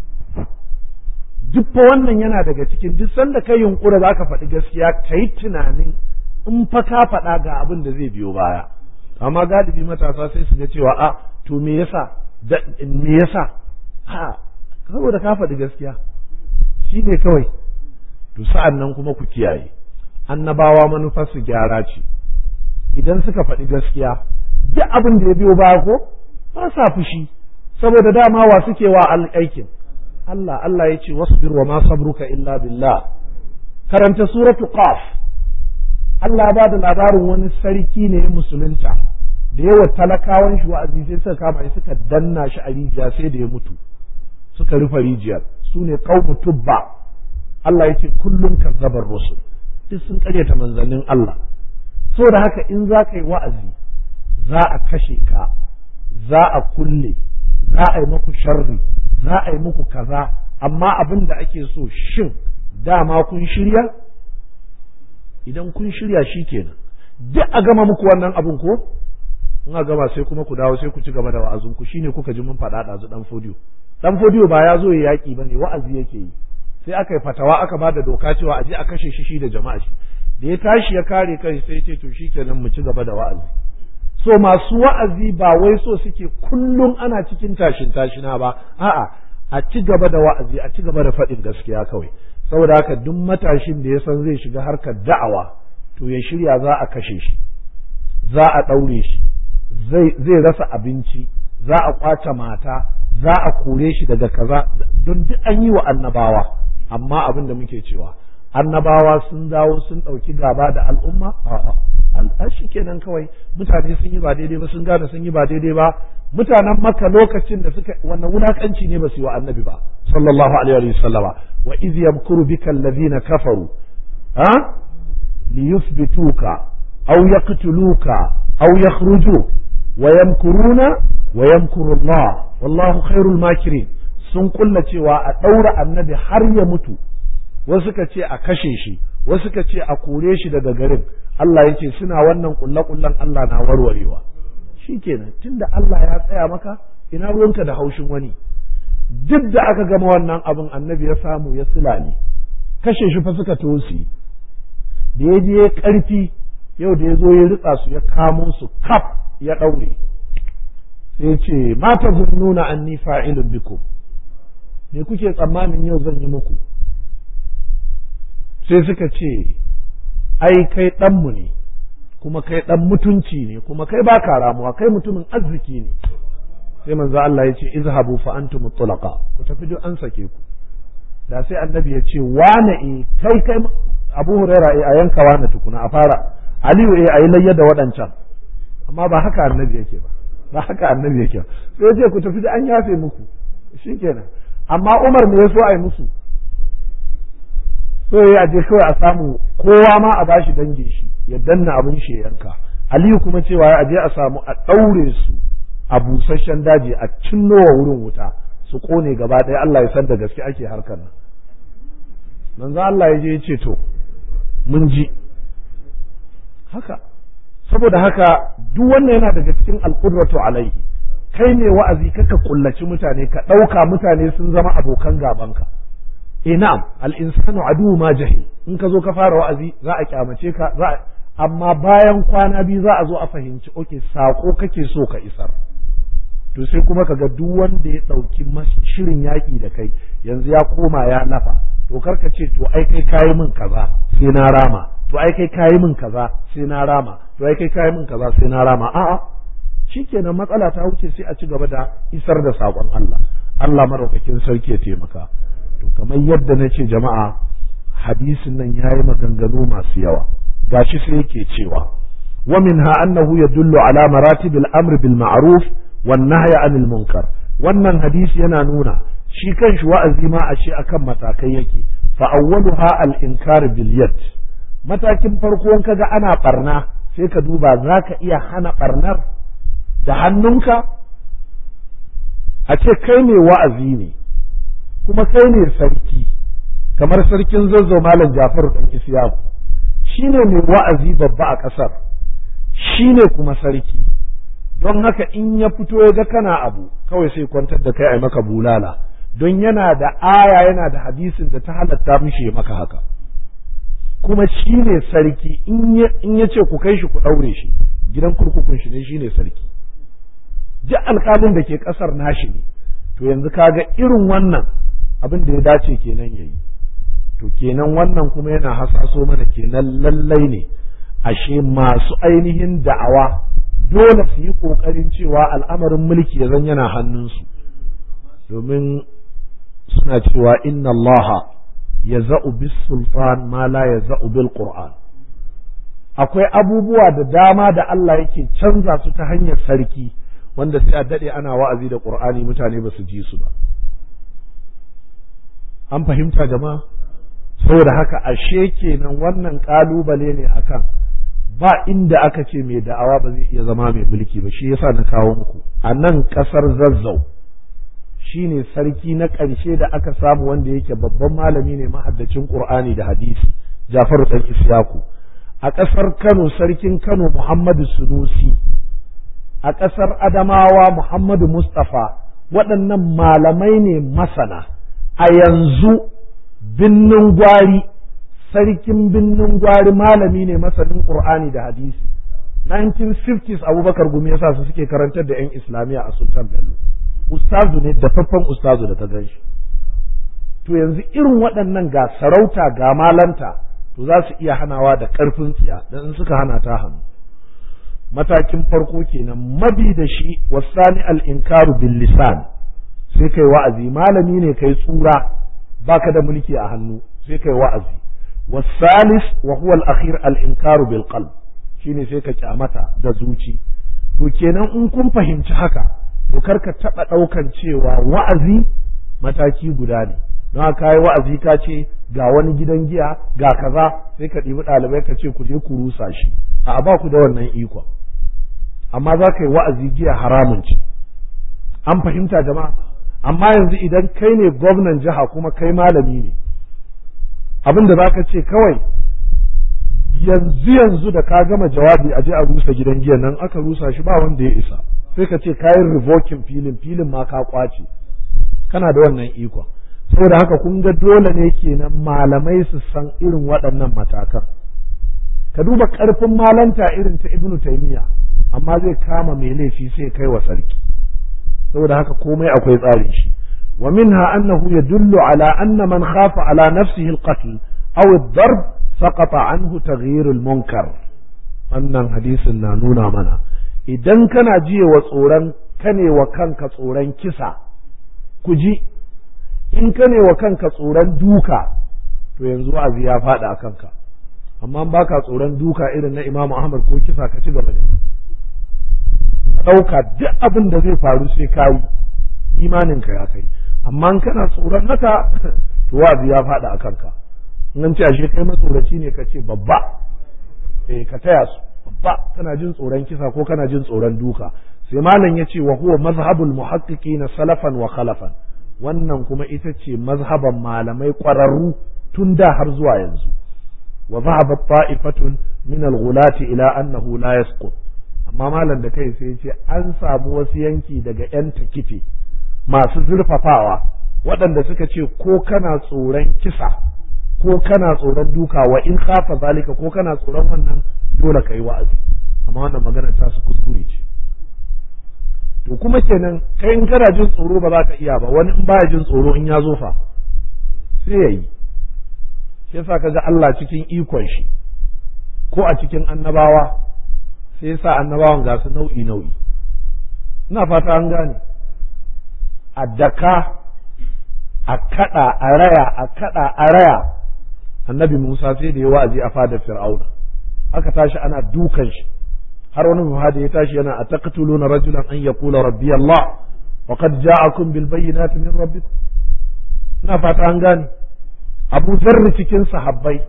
duk fa wannan yana daga cikin duk sanda kai yunkura za ka faɗi gaskiya ka yi tunanin in fa ka faɗa ga abin da zai biyo baya amma galibi matasa sai su ga cewa a to me yasa me yasa ha saboda ka faɗi gaskiya shi ne kawai to sa'an nan kuma ku kiyaye annabawa manufarsu gyara ce idan suka faɗi gaskiya duk abin da ya biyo baya ko ba sa fushi saboda dama wa suke wa aikin Allah Allah ya ce wasbir wa ma sabruka illa billah karanta suratu qaf Allah ba da labarin wani sarki ne musulunta da yawa talakawan shi wa'azi sai suka kama shi suka danna shi a rijiya sai da ya mutu suka rufe rijiyar su ne qaumu tubba Allah ya ce kullum kazzabar rusul duk sun karyata manzannin Allah saboda haka in za ka yi wa'azi za a kashe ka za a kulle za a yi maku sharri za a yi muku kaza amma abin da ake so shin dama kun shirya idan kun shirya shi kenan duk a gama muku wannan abin ko in a gama sai kuma ku dawo sai ku ci gaba da wa'azinku shine kuka ji mun faɗa ɗazu ɗan fodiyo ɗan fodiyo ba ya zo ya yaƙi ba ne wa'azi yake yi sai aka yi fatawa aka ba da doka cewa a je a kashe shi shi da jama'a shi da ya tashi ya kare kai sai ce to shikenan mu ci gaba da wa'azi so masu wa'azi ba wai so suke kullum ana cikin tashin tashina ba a'a a ci gaba da wa'azi a ci gaba da faɗin gaskiya kawai saboda haka duk matashin da ya san zai shiga harkar da'awa to ya shirya za a kashe shi za a ɗaure shi zai rasa abinci za a kwace mata za a kore shi daga kaza don duk an yi wa annabawa amma abin da muke cewa annabawa sun dawo sun ɗauki gaba da al'umma a'a shi kenan kawai mutane sun yi ba daidai ba sun gane sun yi ba daidai ba mutanen maka lokacin da suka wannan wulakanci ne ba su yi wa annabi ba sallallahu alaihi wa sallama wa iz yamkuru bika allazina kafaru ha liyuthbituka aw yaqtuluka aw yakhruju wa yamkuruna wa yamkuru Allah wallahu khairul makirin sun kulla cewa a ɗaura annabi har ya mutu wasu suka ce a kashe shi wasu suka ce a kore shi daga garin Allah ya ce suna wannan kulle-kullen Allah na warwarewa shi kenan tunda Allah ya tsaya maka ina ruwanka da haushin wani duk da aka gama wannan abin annabi ya samu ya silale kashe shi fa suka tosi da ya je karfi yau da ya zo ya ritsa su ya kamo su kaf ya ɗaure sai ce mata nuna anni fa'ilun bikum me kuke tsammanin yau zan yi muku sai suka ce ai kai ɗanmu ne kuma kai ɗan mutunci ne kuma kai ba ka ramuwa kai mutumin arziki ne sai manzo Allah ya ce izhabu fa antum mutlaqa ku tafi duk an sake ku da sai annabi ya ce wane e kai kai Abu Huraira e a yanka wane tukuna a fara Aliyu e ayi layya da waɗancan amma ba haka annabi yake ba ba haka annabi yake sai ya ce ku tafi da an yafe muku shikenan amma Umar me ya so a yi musu so ya je kawai a samu kowa ma a bashi dangin shi ya danna abin shi ya yanka aliyu kuma cewa ya je a samu a ɗaure su a busasshen daji a cinnowa wurin wuta su kone gaba ɗaya Allah ya san da gaske ake harkar nan manzo Allah ya je ya ce to mun ji haka saboda haka duk wannan yana daga cikin alqudratu alaihi kai ne wa'azi kaka kullaci mutane ka ɗauka mutane sun zama abokan gabanka eh na'am al-insanu aduwwu ma jahil in ka zo ka fara wa'azi za a kyamace ka za amma bayan kwana biyu za a zo a fahimci oke sako kake so ka isar to sai kuma kaga duk wanda ya ɗauki shirin yaƙi da kai yanzu ya koma ya nafa to karka ce to ai kai kayi min kaza sai na rama to ai kai kayi min kaza sai na rama to ai kai kayi min kaza sai na rama a'a shikenan matsala ta wuce sai a ci gaba da isar da saƙon Allah Allah maraukakin sarki ya taimaka to kamar yadda na ce jama'a hadisin nan yayi maganganu masu yawa gashi sai yake cewa wa minha annahu yadullu ala maratibil amr bil ma'ruf wan nahy anil munkar wannan hadisi yana nuna shi kanshi wa'azi ma a ce akan matakai yake fa awwaluha al inkar bil yad matakin farko in kaga ana barna sai ka duba zaka iya hana barnar da hannunka a ce kai ne wa'azi ne kuma kai ne sarki kamar sarkin zazzau malam Jafaru dan Isiyaku shine mai wa'azi babba a ƙasar shine kuma sarki don haka in ya fito ya ga kana abu kawai sai kwantar da kai a maka bulala don yana da aya yana da hadisin da ta halatta mishi ya maka haka kuma shi ne sarki in ya ce ku kai shi ku ɗaure shi gidan kurkukun shi ne shi ne sarki duk alƙalin da ke ƙasar nashi ne to yanzu kaga irin wannan abin da ya dace kenan ya yi to kenan wannan kuma yana hasaso mana kenan lallai ne ashe masu ainihin da'awa dole su yi ƙoƙarin cewa al'amarin mulki ya zan yana hannunsu domin suna cewa inna allaha ya za'u bis sultan ma la ya za'u bil qur'an akwai abubuwa da dama da Allah yake canza su ta hanyar sarki wanda sai a daɗe ana wa'azi da qur'ani mutane ba su ji su ba an fahimta jama'a saboda haka ashe kenan wannan kalubale ne akan ba inda aka ce mai da'awa ba zai iya zama mai mulki ba shi yasa na kawo muku a nan kasar zazzau shine sarki na ƙarshe da aka samu wanda yake babban malami ne mahaddacin qur'ani da hadisi jafaru dan isyaku a ƙasar kano sarkin kano muhammadu sunusi a ƙasar adamawa muhammadu mustafa waɗannan malamai ne masana a yanzu binnin gwari sarkin binnin gwari malami ne masanin qur'ani da hadisi 1950s abubakar gumi yasa su suke karantar da 'yan islamiyya a sultan bello ustazu ne dafaffen ustazu da ta gan shi to yanzu irin waɗannan ga sarauta ga malanta to za su iya hanawa da ƙarfin tsiya dan in suka hana ta hannu matakin farko kenan mabi da shi wasani al-inkaru bil lisan sai kai wa'azi malami ne kai tsura baka da mulki a hannu sai kai wa'azi wasalis wa huwa al-akhir al-inkaru bil qalb shine sai ka kyamata da zuci to kenan in kun fahimci haka to kar ka taba daukan cewa wa'azi mataki guda ne don haka yi wa'azi ka ce ga wani gidan giya ga kaza sai ka ɗibi ɗalibai ka ce ku je ku rusa shi a ba ku da wannan ikon amma za ka yi wa'azi giya haramun ce an fahimta jama'a amma yanzu idan kai ne gwamnan jiha kuma kai malami ne abin da za ka ce kawai yanzu yanzu da ka gama jawabi a je a rusa gidan giya nan aka rusa shi ba wanda ya isa sai ka ce kayan revoking filin filin ma ka kwace kana da wannan ikon saboda haka kun ga dole ne kenan malamai su san irin waɗannan matakan ka duba ƙarfin malanta irin ta ibnu taimiya amma zai kama mai laifi sai kai wa sarki saboda haka komai akwai tsarin shi wa minha annahu yadullu ala anna man khafa ala nafsihi al-qatl aw ad-darb saqata anhu taghyir al-munkar wannan hadisin na nuna mana idan kana jiye wa tsoron kane wa kanka tsoron kisa ku ji in kane wa kanka tsoron duka to yanzu wa'azi ya faɗa a kanka amma baka tsoron duka irin na Imam Ahmad ko kisa ka ci gaba da ɗauka duk abin da zai faru sai ka yi imaninka ya kai amma kana tsoron haka to wa'azi ya faɗa a kanka in ce ashe kai matsoraci ne ka ce babba eh ka taya su babba kana jin tsoron kisa ko kana jin tsoron duka sai malam ya ce wa huwa mazhabul muhaqqiqina salafan wa khalafan wannan kuma ita ce mazhaban malamai ƙwararru tun da har zuwa yanzu wa zahabat ta'ifatun min al-ghulati ila annahu la yasqut amma malam da kai sai ce an samu wasu yanki daga yan takife masu zurfafawa waɗanda suka ce ko kana tsoron kisa ko kana tsoron duka wa in khafa zalika ko kana tsoron wannan dole kai wa'azi amma wannan magana ta su kuskure ce to kuma kenan kai in kana jin tsoro ba za ka iya ba wani in baya jin tsoro in ya zo fa sai ya yi shi yasa kaga Allah cikin ikon shi ko a cikin annabawa sai yasa annabawan ga su nau'i nau'i ina fata an gane a daka a kada a raya a kada a raya annabi Musa sai da ya wa'azi a fadar Fir'auna aka tashi ana dukan shi har wani muhadi ya tashi yana ataqtuluna rajulan an yaqula rabbi Allah wa qad ja'akum bil bayyinati min rabbikum ina fata an gane Abu Dharr cikin sahabbai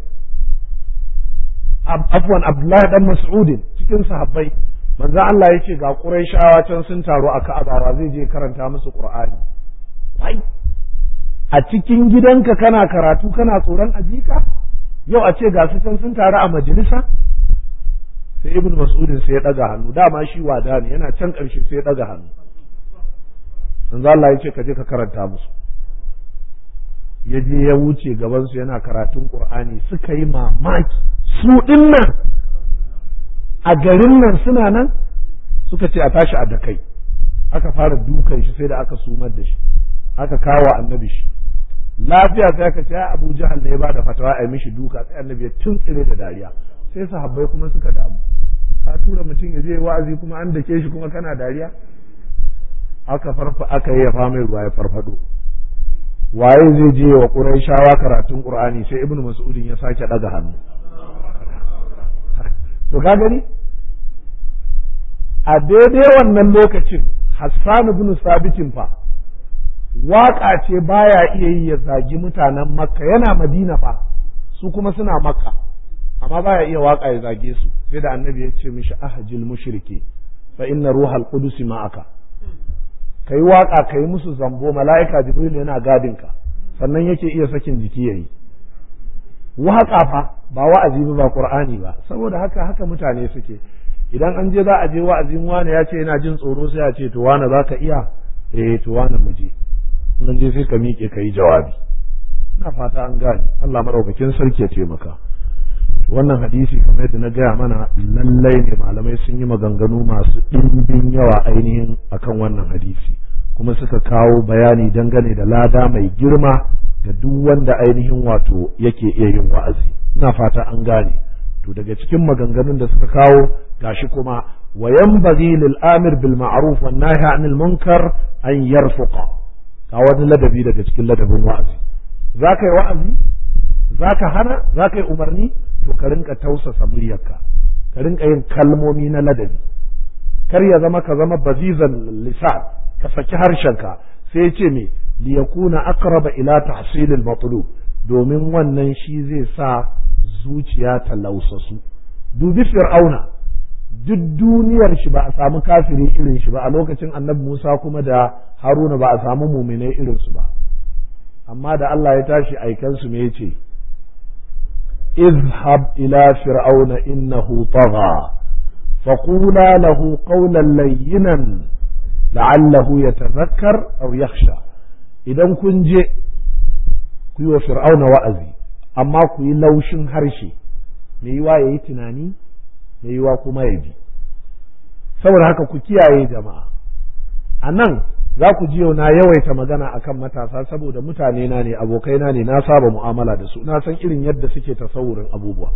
afwan Abdullahi dan Mas'udin cikin sahabbai manzo Allah yace ga Qurayshawa can sun taru a Ka'aba zai je karanta musu Qur'ani wai a cikin gidanka kana karatu kana tsoron ajika yau a ce ga su can sun taru a majalisa sai ibn mas'udin sai ya daga hannu dama shi wada ne yana can karshe sai ya daga hannu manzo Allah ya ce ka je ka karanta musu ya je ya wuce gaban su yana karatun Qur'ani suka yi mamaki su dinnan a garin nan suna nan suka ce a tashi a dakai aka fara dukan shi sai da aka sumar da shi aka kawo annabi shi lafiya sai aka ce Abu Jahal ne ya bada fatawa a mishi duka sai annabi ya tuntsire da dariya sai sahabbai kuma suka damu ka tura mutum ya je wa'azi kuma an dake shi kuma kana dariya aka farfa aka yi ya mai ruwa ya farfado waye zai je wa Qurayshawa karatun Qur'ani sai Ibn Mas'udin ya sake daga hannu to ka gani a daidai wannan lokacin Hassan ibn Sabitin fa waƙa ce baya iya yi ya zagi mutanen Makka yana Madina fa su kuma suna Makka amma baya iya waƙa ya zage su sai da annabi ya ce mishi ahjil mushriki fa inna ruhal qudus ma'aka kai waƙa kai musu zambo mala'ika jibril yana gadin ka sannan yake iya sakin jiki yayi waƙa fa ba wa'azi ba qur'ani ba saboda haka haka mutane suke idan an je za a je wa'azin wani ya ce yana jin tsoro sai a ce to wani za ka iya eh to wani mu je nan je sai ka miƙe ka yi jawabi ina fata an gane Allah madaukakin sarki ya taimaka wannan hadisi kamar yadda na gaya mana lallai ne malamai sun yi maganganu masu ɗimbin yawa ainihin akan wannan hadisi kuma suka kawo bayani dangane da lada mai girma ga duk wanda ainihin wato yake iya yin wa'azi ina fata an gane to daga cikin maganganun da suka kawo gashi kuma wa yanbaghi lil amir bil ma'ruf wan nahi anil munkar an yarfuqa ga wani ladabi daga cikin ladabin wa'azi zaka yi wa'azi zaka hana zaka yi umarni to ka rinka tausasa muryarka ka rinka yin kalmomi na ladabi kar ya zama ka zama bazizan lisan ka saki harshenka sai ya ce me li yakuna aqraba ila tahsil al matlub domin wannan shi zai sa zuciya ta lausasu dubi fir'auna duk duniyar shi ba a samu kafiri irin shi ba a lokacin annabi Musa kuma da Haruna ba a samu muminai irin su ba amma da Allah ya tashi aikan su me yace اذهب إلى فرعون إنه طغى فقولا له قولا لينا لعله يتذكر أو يخشى idan kun je ku yi wa fir'auna wa'azi amma ku yi laushin harshe mai yiwa ya yi tunani mai yiwa kuma ya bi saboda haka ku kiyaye jama'a a nan za ku ji yau na yawaita magana akan matasa saboda mutane na ne abokaina ne na saba mu'amala da su na san irin yadda suke tasawurin abubuwa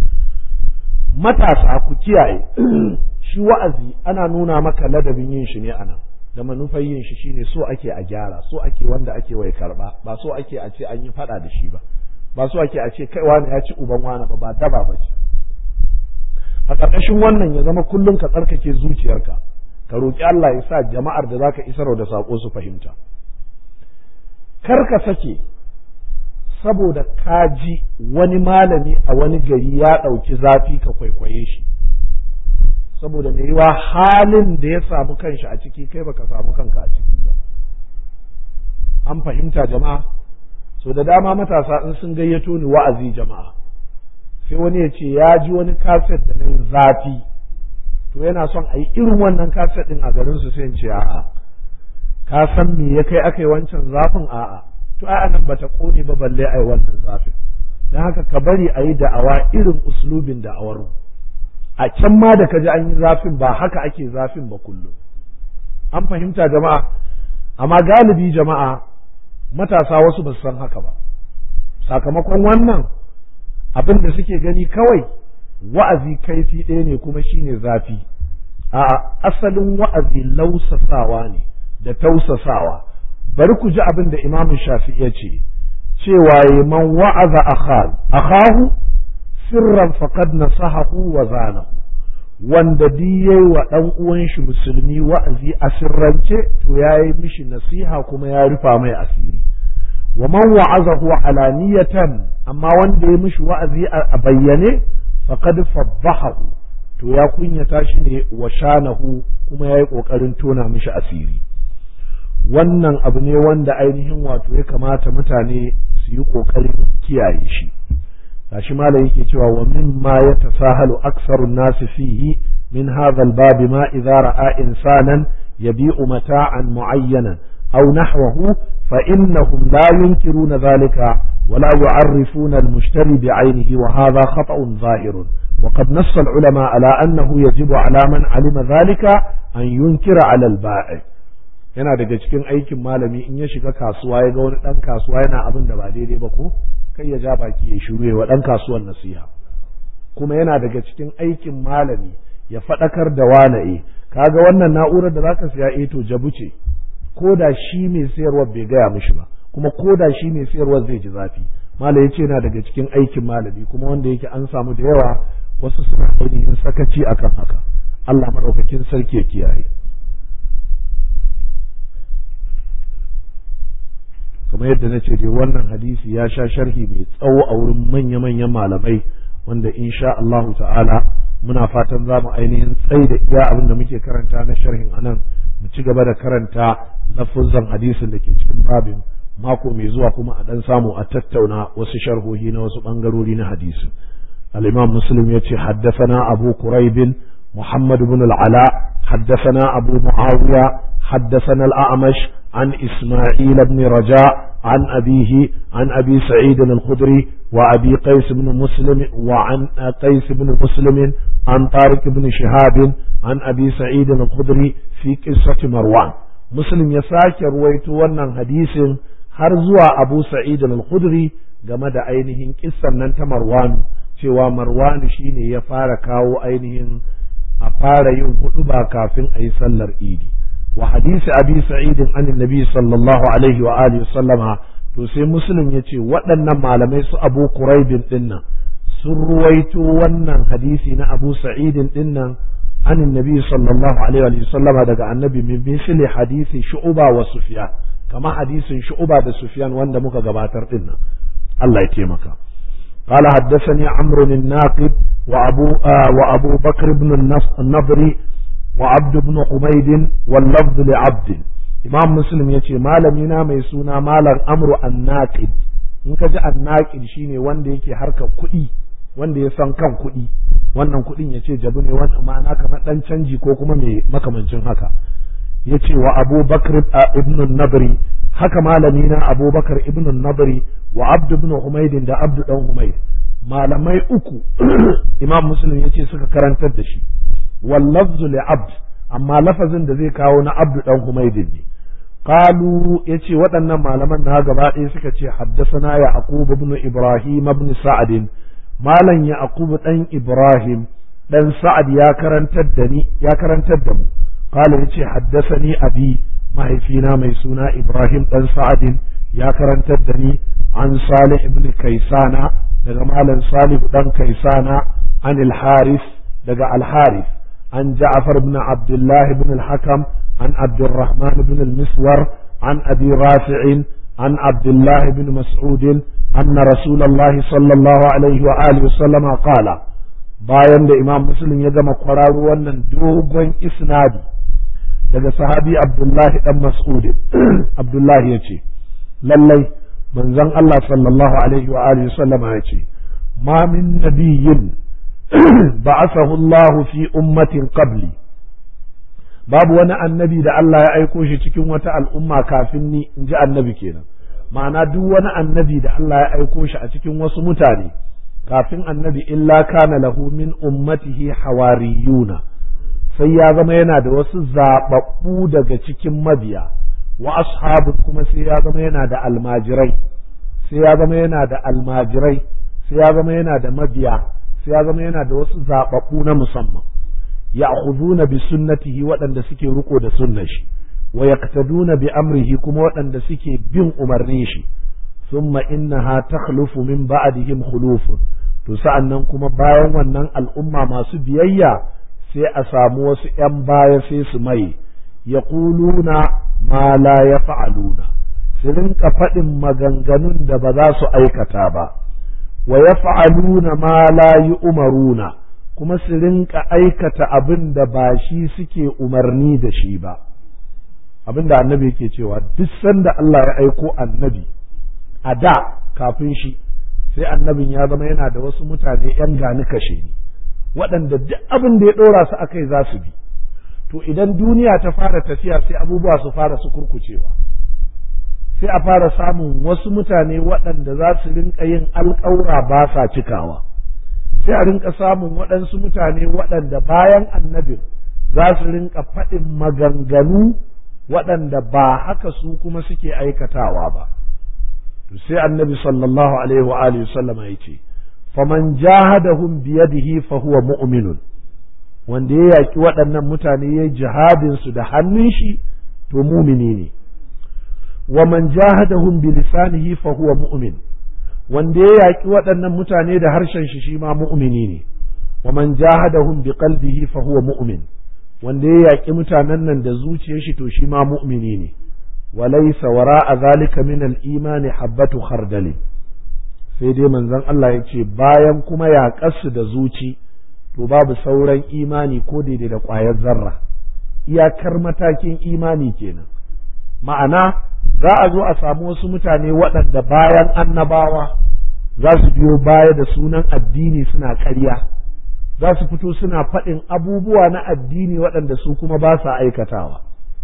matasa ku kiyaye shi wa'azi ana nuna maka ladabin yin shi ne anan da manufar yin shi shine so ake a gyara so ake wanda ake wai karba ba so ake a ce an yi fada da shi ba ba so ake a ce kai wani ya ci uban wani ba ba daba ba ce a ƙarƙashin wannan ya zama kullum ka tsarkake zuciyarka ka roƙi Allah ya sa jama'ar da zaka isarwa da saƙo su fahimta kar ka sake saboda ka ji wani malami a wani gari ya ɗauki zafi ka kwaikwaye shi saboda mai yiwa halin da ya samu kanshi a ciki kai baka samu kanka a ciki ba an fahimta jama'a so da dama matasa in sun gayyato ni wa'azi jama'a sai wani ya ce ya ji wani kaset da na yin zafi to yana son a yi irin wannan kaset din a garin su sai in ce a'a ka san me ya kai aka yi wancan zafin a'a to a'a nan bata kone ba balle a yi wannan zafin don haka ka bari a yi da'awa irin uslubin da'awar mu a can ma da kaji an yi zafin ba haka ake zafin ba kullum an fahimta jama'a amma galibi jama'a matasa wasu ba su san haka ba sakamakon wannan abin da suke gani kawai wa'azi kaifi ɗaya ne kuma shine zafi a asalin wa'azi lausasawa ne da tausasawa bari ku ji abin da imamu shafi ya ce cewa man wa'aza akhahu sirran faqad nasahahu wa zanahu wanda yayi wa ɗan uwan shi musulmi wa'azi a sirrance to yayi mishi nasiha kuma ya rufa mai asiri wa man wa'azahu alaniyatan amma wanda ya mishi wa'azi a bayyane faqad fadhahahu to ya kunyata shi ne wa shanahu kuma yayi kokarin tona mishi asiri wannan abu ne wanda ainihin wato ya kamata mutane su yi kokarin kiyaye shi gashi malam yake cewa wa mimma yatasahalu aktsaru nasi fihi min hadha al-bab ma idza ra'a insanan yabi'u mata'an mu'ayyanan aw nahwahu fa innahum la yunkiruna dhalika ولا يعرفون المشتري بعينه وهذا خطأ ظاهر وقد نص العلماء على أنه يجب على من علم ذلك أن ينكر على البائع yana daga cikin aikin malami in ya shiga kasuwa ya ga wani ɗan kasuwa yana abin da ba daidai ba ko kai ya ja baki ya shiru wa ɗan kasuwan nasiha kuma yana daga cikin aikin malami ya faɗakar da wanae kaga wannan na'urar da zaka siya eh to jabu ce ko da shi mai sayarwa bai gaya mishi ba kuma ko da shi mai sayarwa zai ji zafi malam yace yana daga cikin aikin malami kuma wanda yake an samu da yawa wasu suna ainihin sakaci akan haka Allah madaukakin sarki ya kiyaye kamar yadda na ce dai wannan hadisi ya sha sharhi mai tsawo a wurin manya-manyan malamai wanda insha Allah ta'ala muna fatan za mu ainihin tsayi da iya abin da muke karanta na sharhin anan mu ci gaba da karanta lafuzan hadisin da ke cikin babin mako mai zuwa kuma a dan samu a tattauna wasu sharhohi na wasu bangarori na hadisin al-imam muslim yace haddathana abu quraib محمد بن العلاء حدثنا أبو معاوية حدثنا الأعمش عن إسماعيل بن رجاء عن أبيه عن أبي سعيد الخدري وأبي قيس بن مسلم وعن قيس بن مسلم عن طارق بن شهاب عن أبي سعيد الخدري في قصة مروان مسلم يساك رويت ونن حديث هرزوا أبو سعيد الخدري game da ainihin kissan nan ta Marwanu cewa Marwanu shine ya fara kawo ainihin a fara yin hudu ba kafin a yi sallar idi wa hadisi abi sa'idin an nabi sallallahu alaihi wa alihi sallama to sai muslim ya ce waɗannan malamai su abu kuraibin dinnan sun ruwaito wannan hadisi na abu sa'idin dinnan an nabi sallallahu alaihi wa sallama daga annabi min misli hadisi shu'uba wa sufyan kama hadisin shu'uba da sufyan wanda muka gabatar dinnan Allah ya taimaka قال حدثني عمرو الناقد وأبو, آه وأبو بكر بن النضري وعبد بن حميد واللفظ لعبد إمام مسلم يتي مالمينا ميسونا مالا أمر الناقد in ka ji annaƙin shine wanda yake harkar kuɗi wanda ya san kan kuɗi wannan kuɗin ya ce jabu ne wani ma'ana kamar ɗan canji ko kuma mai makamancin haka ya ce wa abubakar ibn nabri haka malami na abubakar ibn nabri wa abdu ibn humaydin da abdu dan humayd malamai uku imam muslim ya ce suka karantar da shi wallafzu li abd amma lafazin da zai kawo na abdu dan humaydin ne qalu yace waɗannan malaman na gaba ɗaya suka ce haddasana yaqub ibn ibrahim ibn sa'ad malam yaqub dan ibrahim dan sa'ad ya karantar da ni ya karantar da mu qala yace haddasani abi mahaifina mai suna ibrahim dan sa'ad ya karantar da ni an salih ibn kaisana daga malam salih dan kaisana an al-haris daga al-haris an ja'far ibn abdullah ibn al-hakam عن عبد الرحمن بن المسور عن أبي رافع عن عبد الله بن مسعود أن رسول الله صلى الله عليه وآله وسلم قال bayan da imam muslim ya gama kwararo wannan dogon isnadi daga sahabi abdullahi dan mas'ud abdullahi ya ce lallai manzon Allah sallallahu alaihi wa alihi sallama ya ce ma min nabiyyin ba'athahu Allah fi ummatin qabli babu wani annabi da Allah ya aiko shi cikin wata al'umma kafin ni in ji annabi kenan ma'ana duk wani annabi da Allah ya aiko shi a cikin wasu mutane kafin annabi illa kana lahu min ummatihi hawariyuna sai ya zama yana da wasu zababbu daga cikin mabiya wa ashabu kuma sai ya zama yana da almajirai sai ya zama yana da almajirai sai ya zama yana da mabiya sai ya zama yana da wasu zababbu na musamman ya'khuduna bi sunnatihi waɗanda suke riko da sunnar shi wa yaqtaduna bi amrihi kuma waɗanda suke bin umarnin shi thumma innaha takhlufu min ba'dihim khulufun to sa'annan kuma bayan wannan al'umma masu biyayya sai a samu wasu ‘yan baya sai su mai yaquluna ma la yaf'aluna su rinka faɗin maganganun da ba za su aikata ba wa yaf'aluna ma la yu'maruna kuma su rinka aikata abin da ba shi suke umarni da shi ba abin da annabi yake cewa duk sanda Allah ya aiko annabi a da kafin shi sai annabin ya zama yana da wasu mutane ‘yan gani kashe ni waɗanda duk abin da ya ɗora su akai za su bi to idan duniya ta fara tafiya sai abubuwa su fara su kurkucewa sai a fara samun wasu mutane waɗanda za su rinka yin alƙawura ba sa cikawa sai a rinka samun waɗansu mutane waɗanda bayan annabin za su rinka faɗin maganganu waɗanda ba haka su kuma suke aikatawa ba to sai annabi sallallahu alaihi wa alihi sallama ya ce faman jahadahum biyadihi fa huwa mu'minun wanda ya yaki waɗannan mutane ya jihadin su da hannun shi to mumini ne wa man jahadahum bi lisanihi fa huwa mu'min wanda ya yaki waɗannan mutane da harshen shi shi ma mu'mini ne wa man jahadahum bi qalbihi fa huwa mu'min wanda ya yaki mutanen nan da zuciyar shi to shi ma mu'mini ne wa laysa wara'a zalika min al-imani habbatu khardali sai dai manzon Allah ya ce bayan kuma yaƙarsu da zuci to babu sauran imani ko daidai da ƙwayar zarra iyakar matakin imani kenan ma'ana za a zo a samu wasu mutane waɗanda bayan annabawa za su biyo baya da sunan addini suna ƙarya za su fito suna faɗin abubuwa na addini waɗanda su kuma ba sa aikatawa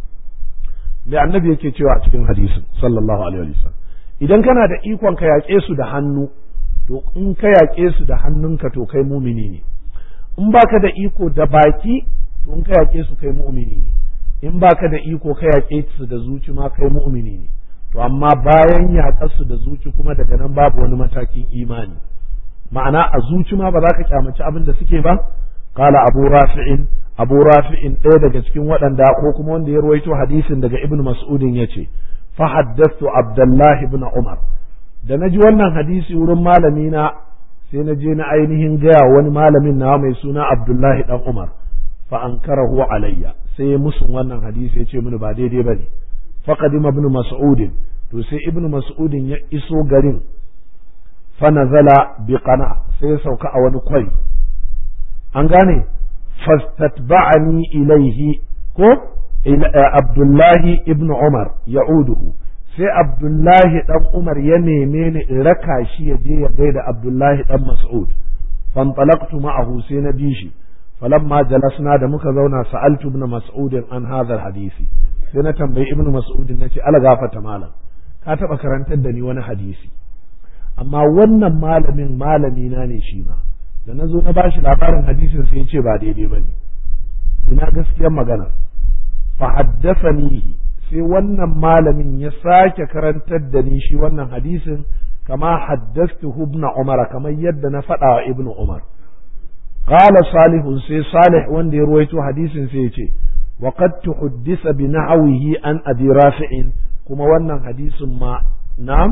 mai annabi yake cewa a cikin hadisin sallallahu alaihi wasallam idan kana da ikon ka yaƙe su da hannu to in ka yaƙe su da hannunka to kai mumini ne in baka da iko da baki to in ka yaƙe su kai mu'mini ne in baka da iko ka yaƙe su da zuci ma kai mu'mini ne to amma bayan yaƙar su da zuci kuma daga nan babu wani matakin imani ma'ana a zuci ma ba za ka kyamaci abin da suke ba qala abu rafi'in abu rafi'in ɗaya daga cikin waɗanda ko kuma wanda ya ruwaito hadisin daga ibnu mas'udin yace fa haddathtu abdullahi ibn umar da na ji wannan hadisi wurin malami na sai na je na ainihin gaya wani malamin na mai suna Abdullahi dan Umar fa ankarahu alayya sai ya musun wannan hadisi ya ce mini ba daidai bane fa qadima ibn mas'ud to sai ibn mas'ud ya iso garin fa nazala bi qana sai ya sauka a wani kwari an gane fastatba'ani ilaihi ko Abdullahi ibn Umar ya'uduhu sai Abdullahi ɗan Umar ya neme ni in raka shi ya je ya gaida Abdullahi ɗan Mas'ud fantalaqtu ma'ahu sai na bi shi falamma jalasna da muka zauna sa'altu ibn Mas'ud an hadha hadisi sai na tambayi ibn Mas'ud nace ala gafata malam ka taba karantar da ni wani hadisi amma wannan malamin malami na ne shi ma da na zo na bashi labarin hadisin sai ya ce ba daidai bane ina gaskiyar magana fa haddathanihi sai wannan malamin ya sake karantar da ni shi wannan hadisin kama haddastu ibn umar kamar yadda na faɗa wa ibn umar qala salihun sai salih wanda ya ruwaito hadisin sai ya ce wa qad tuhaddisa bi nahwihi an abi rafi'in kuma wannan hadisin ma na'am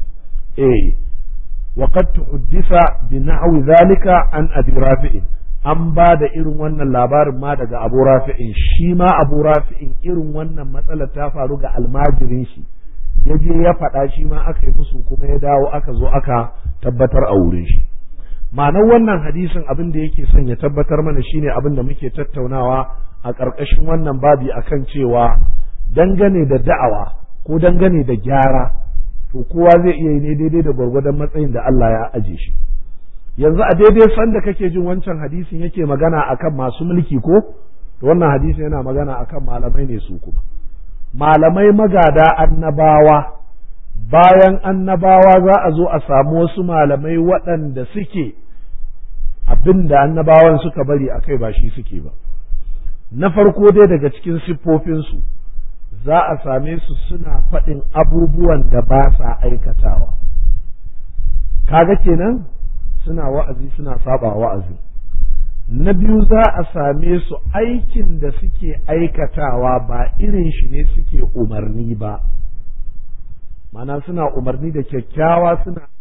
eh wa qad tuhaddisa bi nahwi zalika an abi rafi'in an ba da irin wannan labarin ma daga abu rafi'in shi ma abu rafi'in irin wannan matsalar ta faru ga almajirin shi ya je ya faɗa shi ma aka yi musu kuma ya dawo aka zo aka tabbatar a wurin shi ma'anar wannan hadisin abin da yake son ya tabbatar mana shine abin da muke tattaunawa a ƙarƙashin wannan babi akan cewa dangane da da'awa ko dangane da gyara to kowa zai iya yi ne daidai da gwargwadon matsayin da Allah ya aje shi yanzu a daidai sanda kake jin wancan hadisin yake magana akan masu mulki ko to wannan hadisin yana magana akan malamai ne su kuma malamai magada annabawa bayan annabawa za a zo a samu wasu malamai waɗanda suke abin da annabawan suka bari a kai ba shi suke ba na farko dai daga cikin siffofinsu za a same su suna faɗin abubuwan da ba sa aikatawa kaga kenan suna wa'azi suna saba wa'azi na biyu za a same su aikin da suke aikatawa ba irin shi ne suke umarni ba ma'ana suna umarni da kyakkyawa suna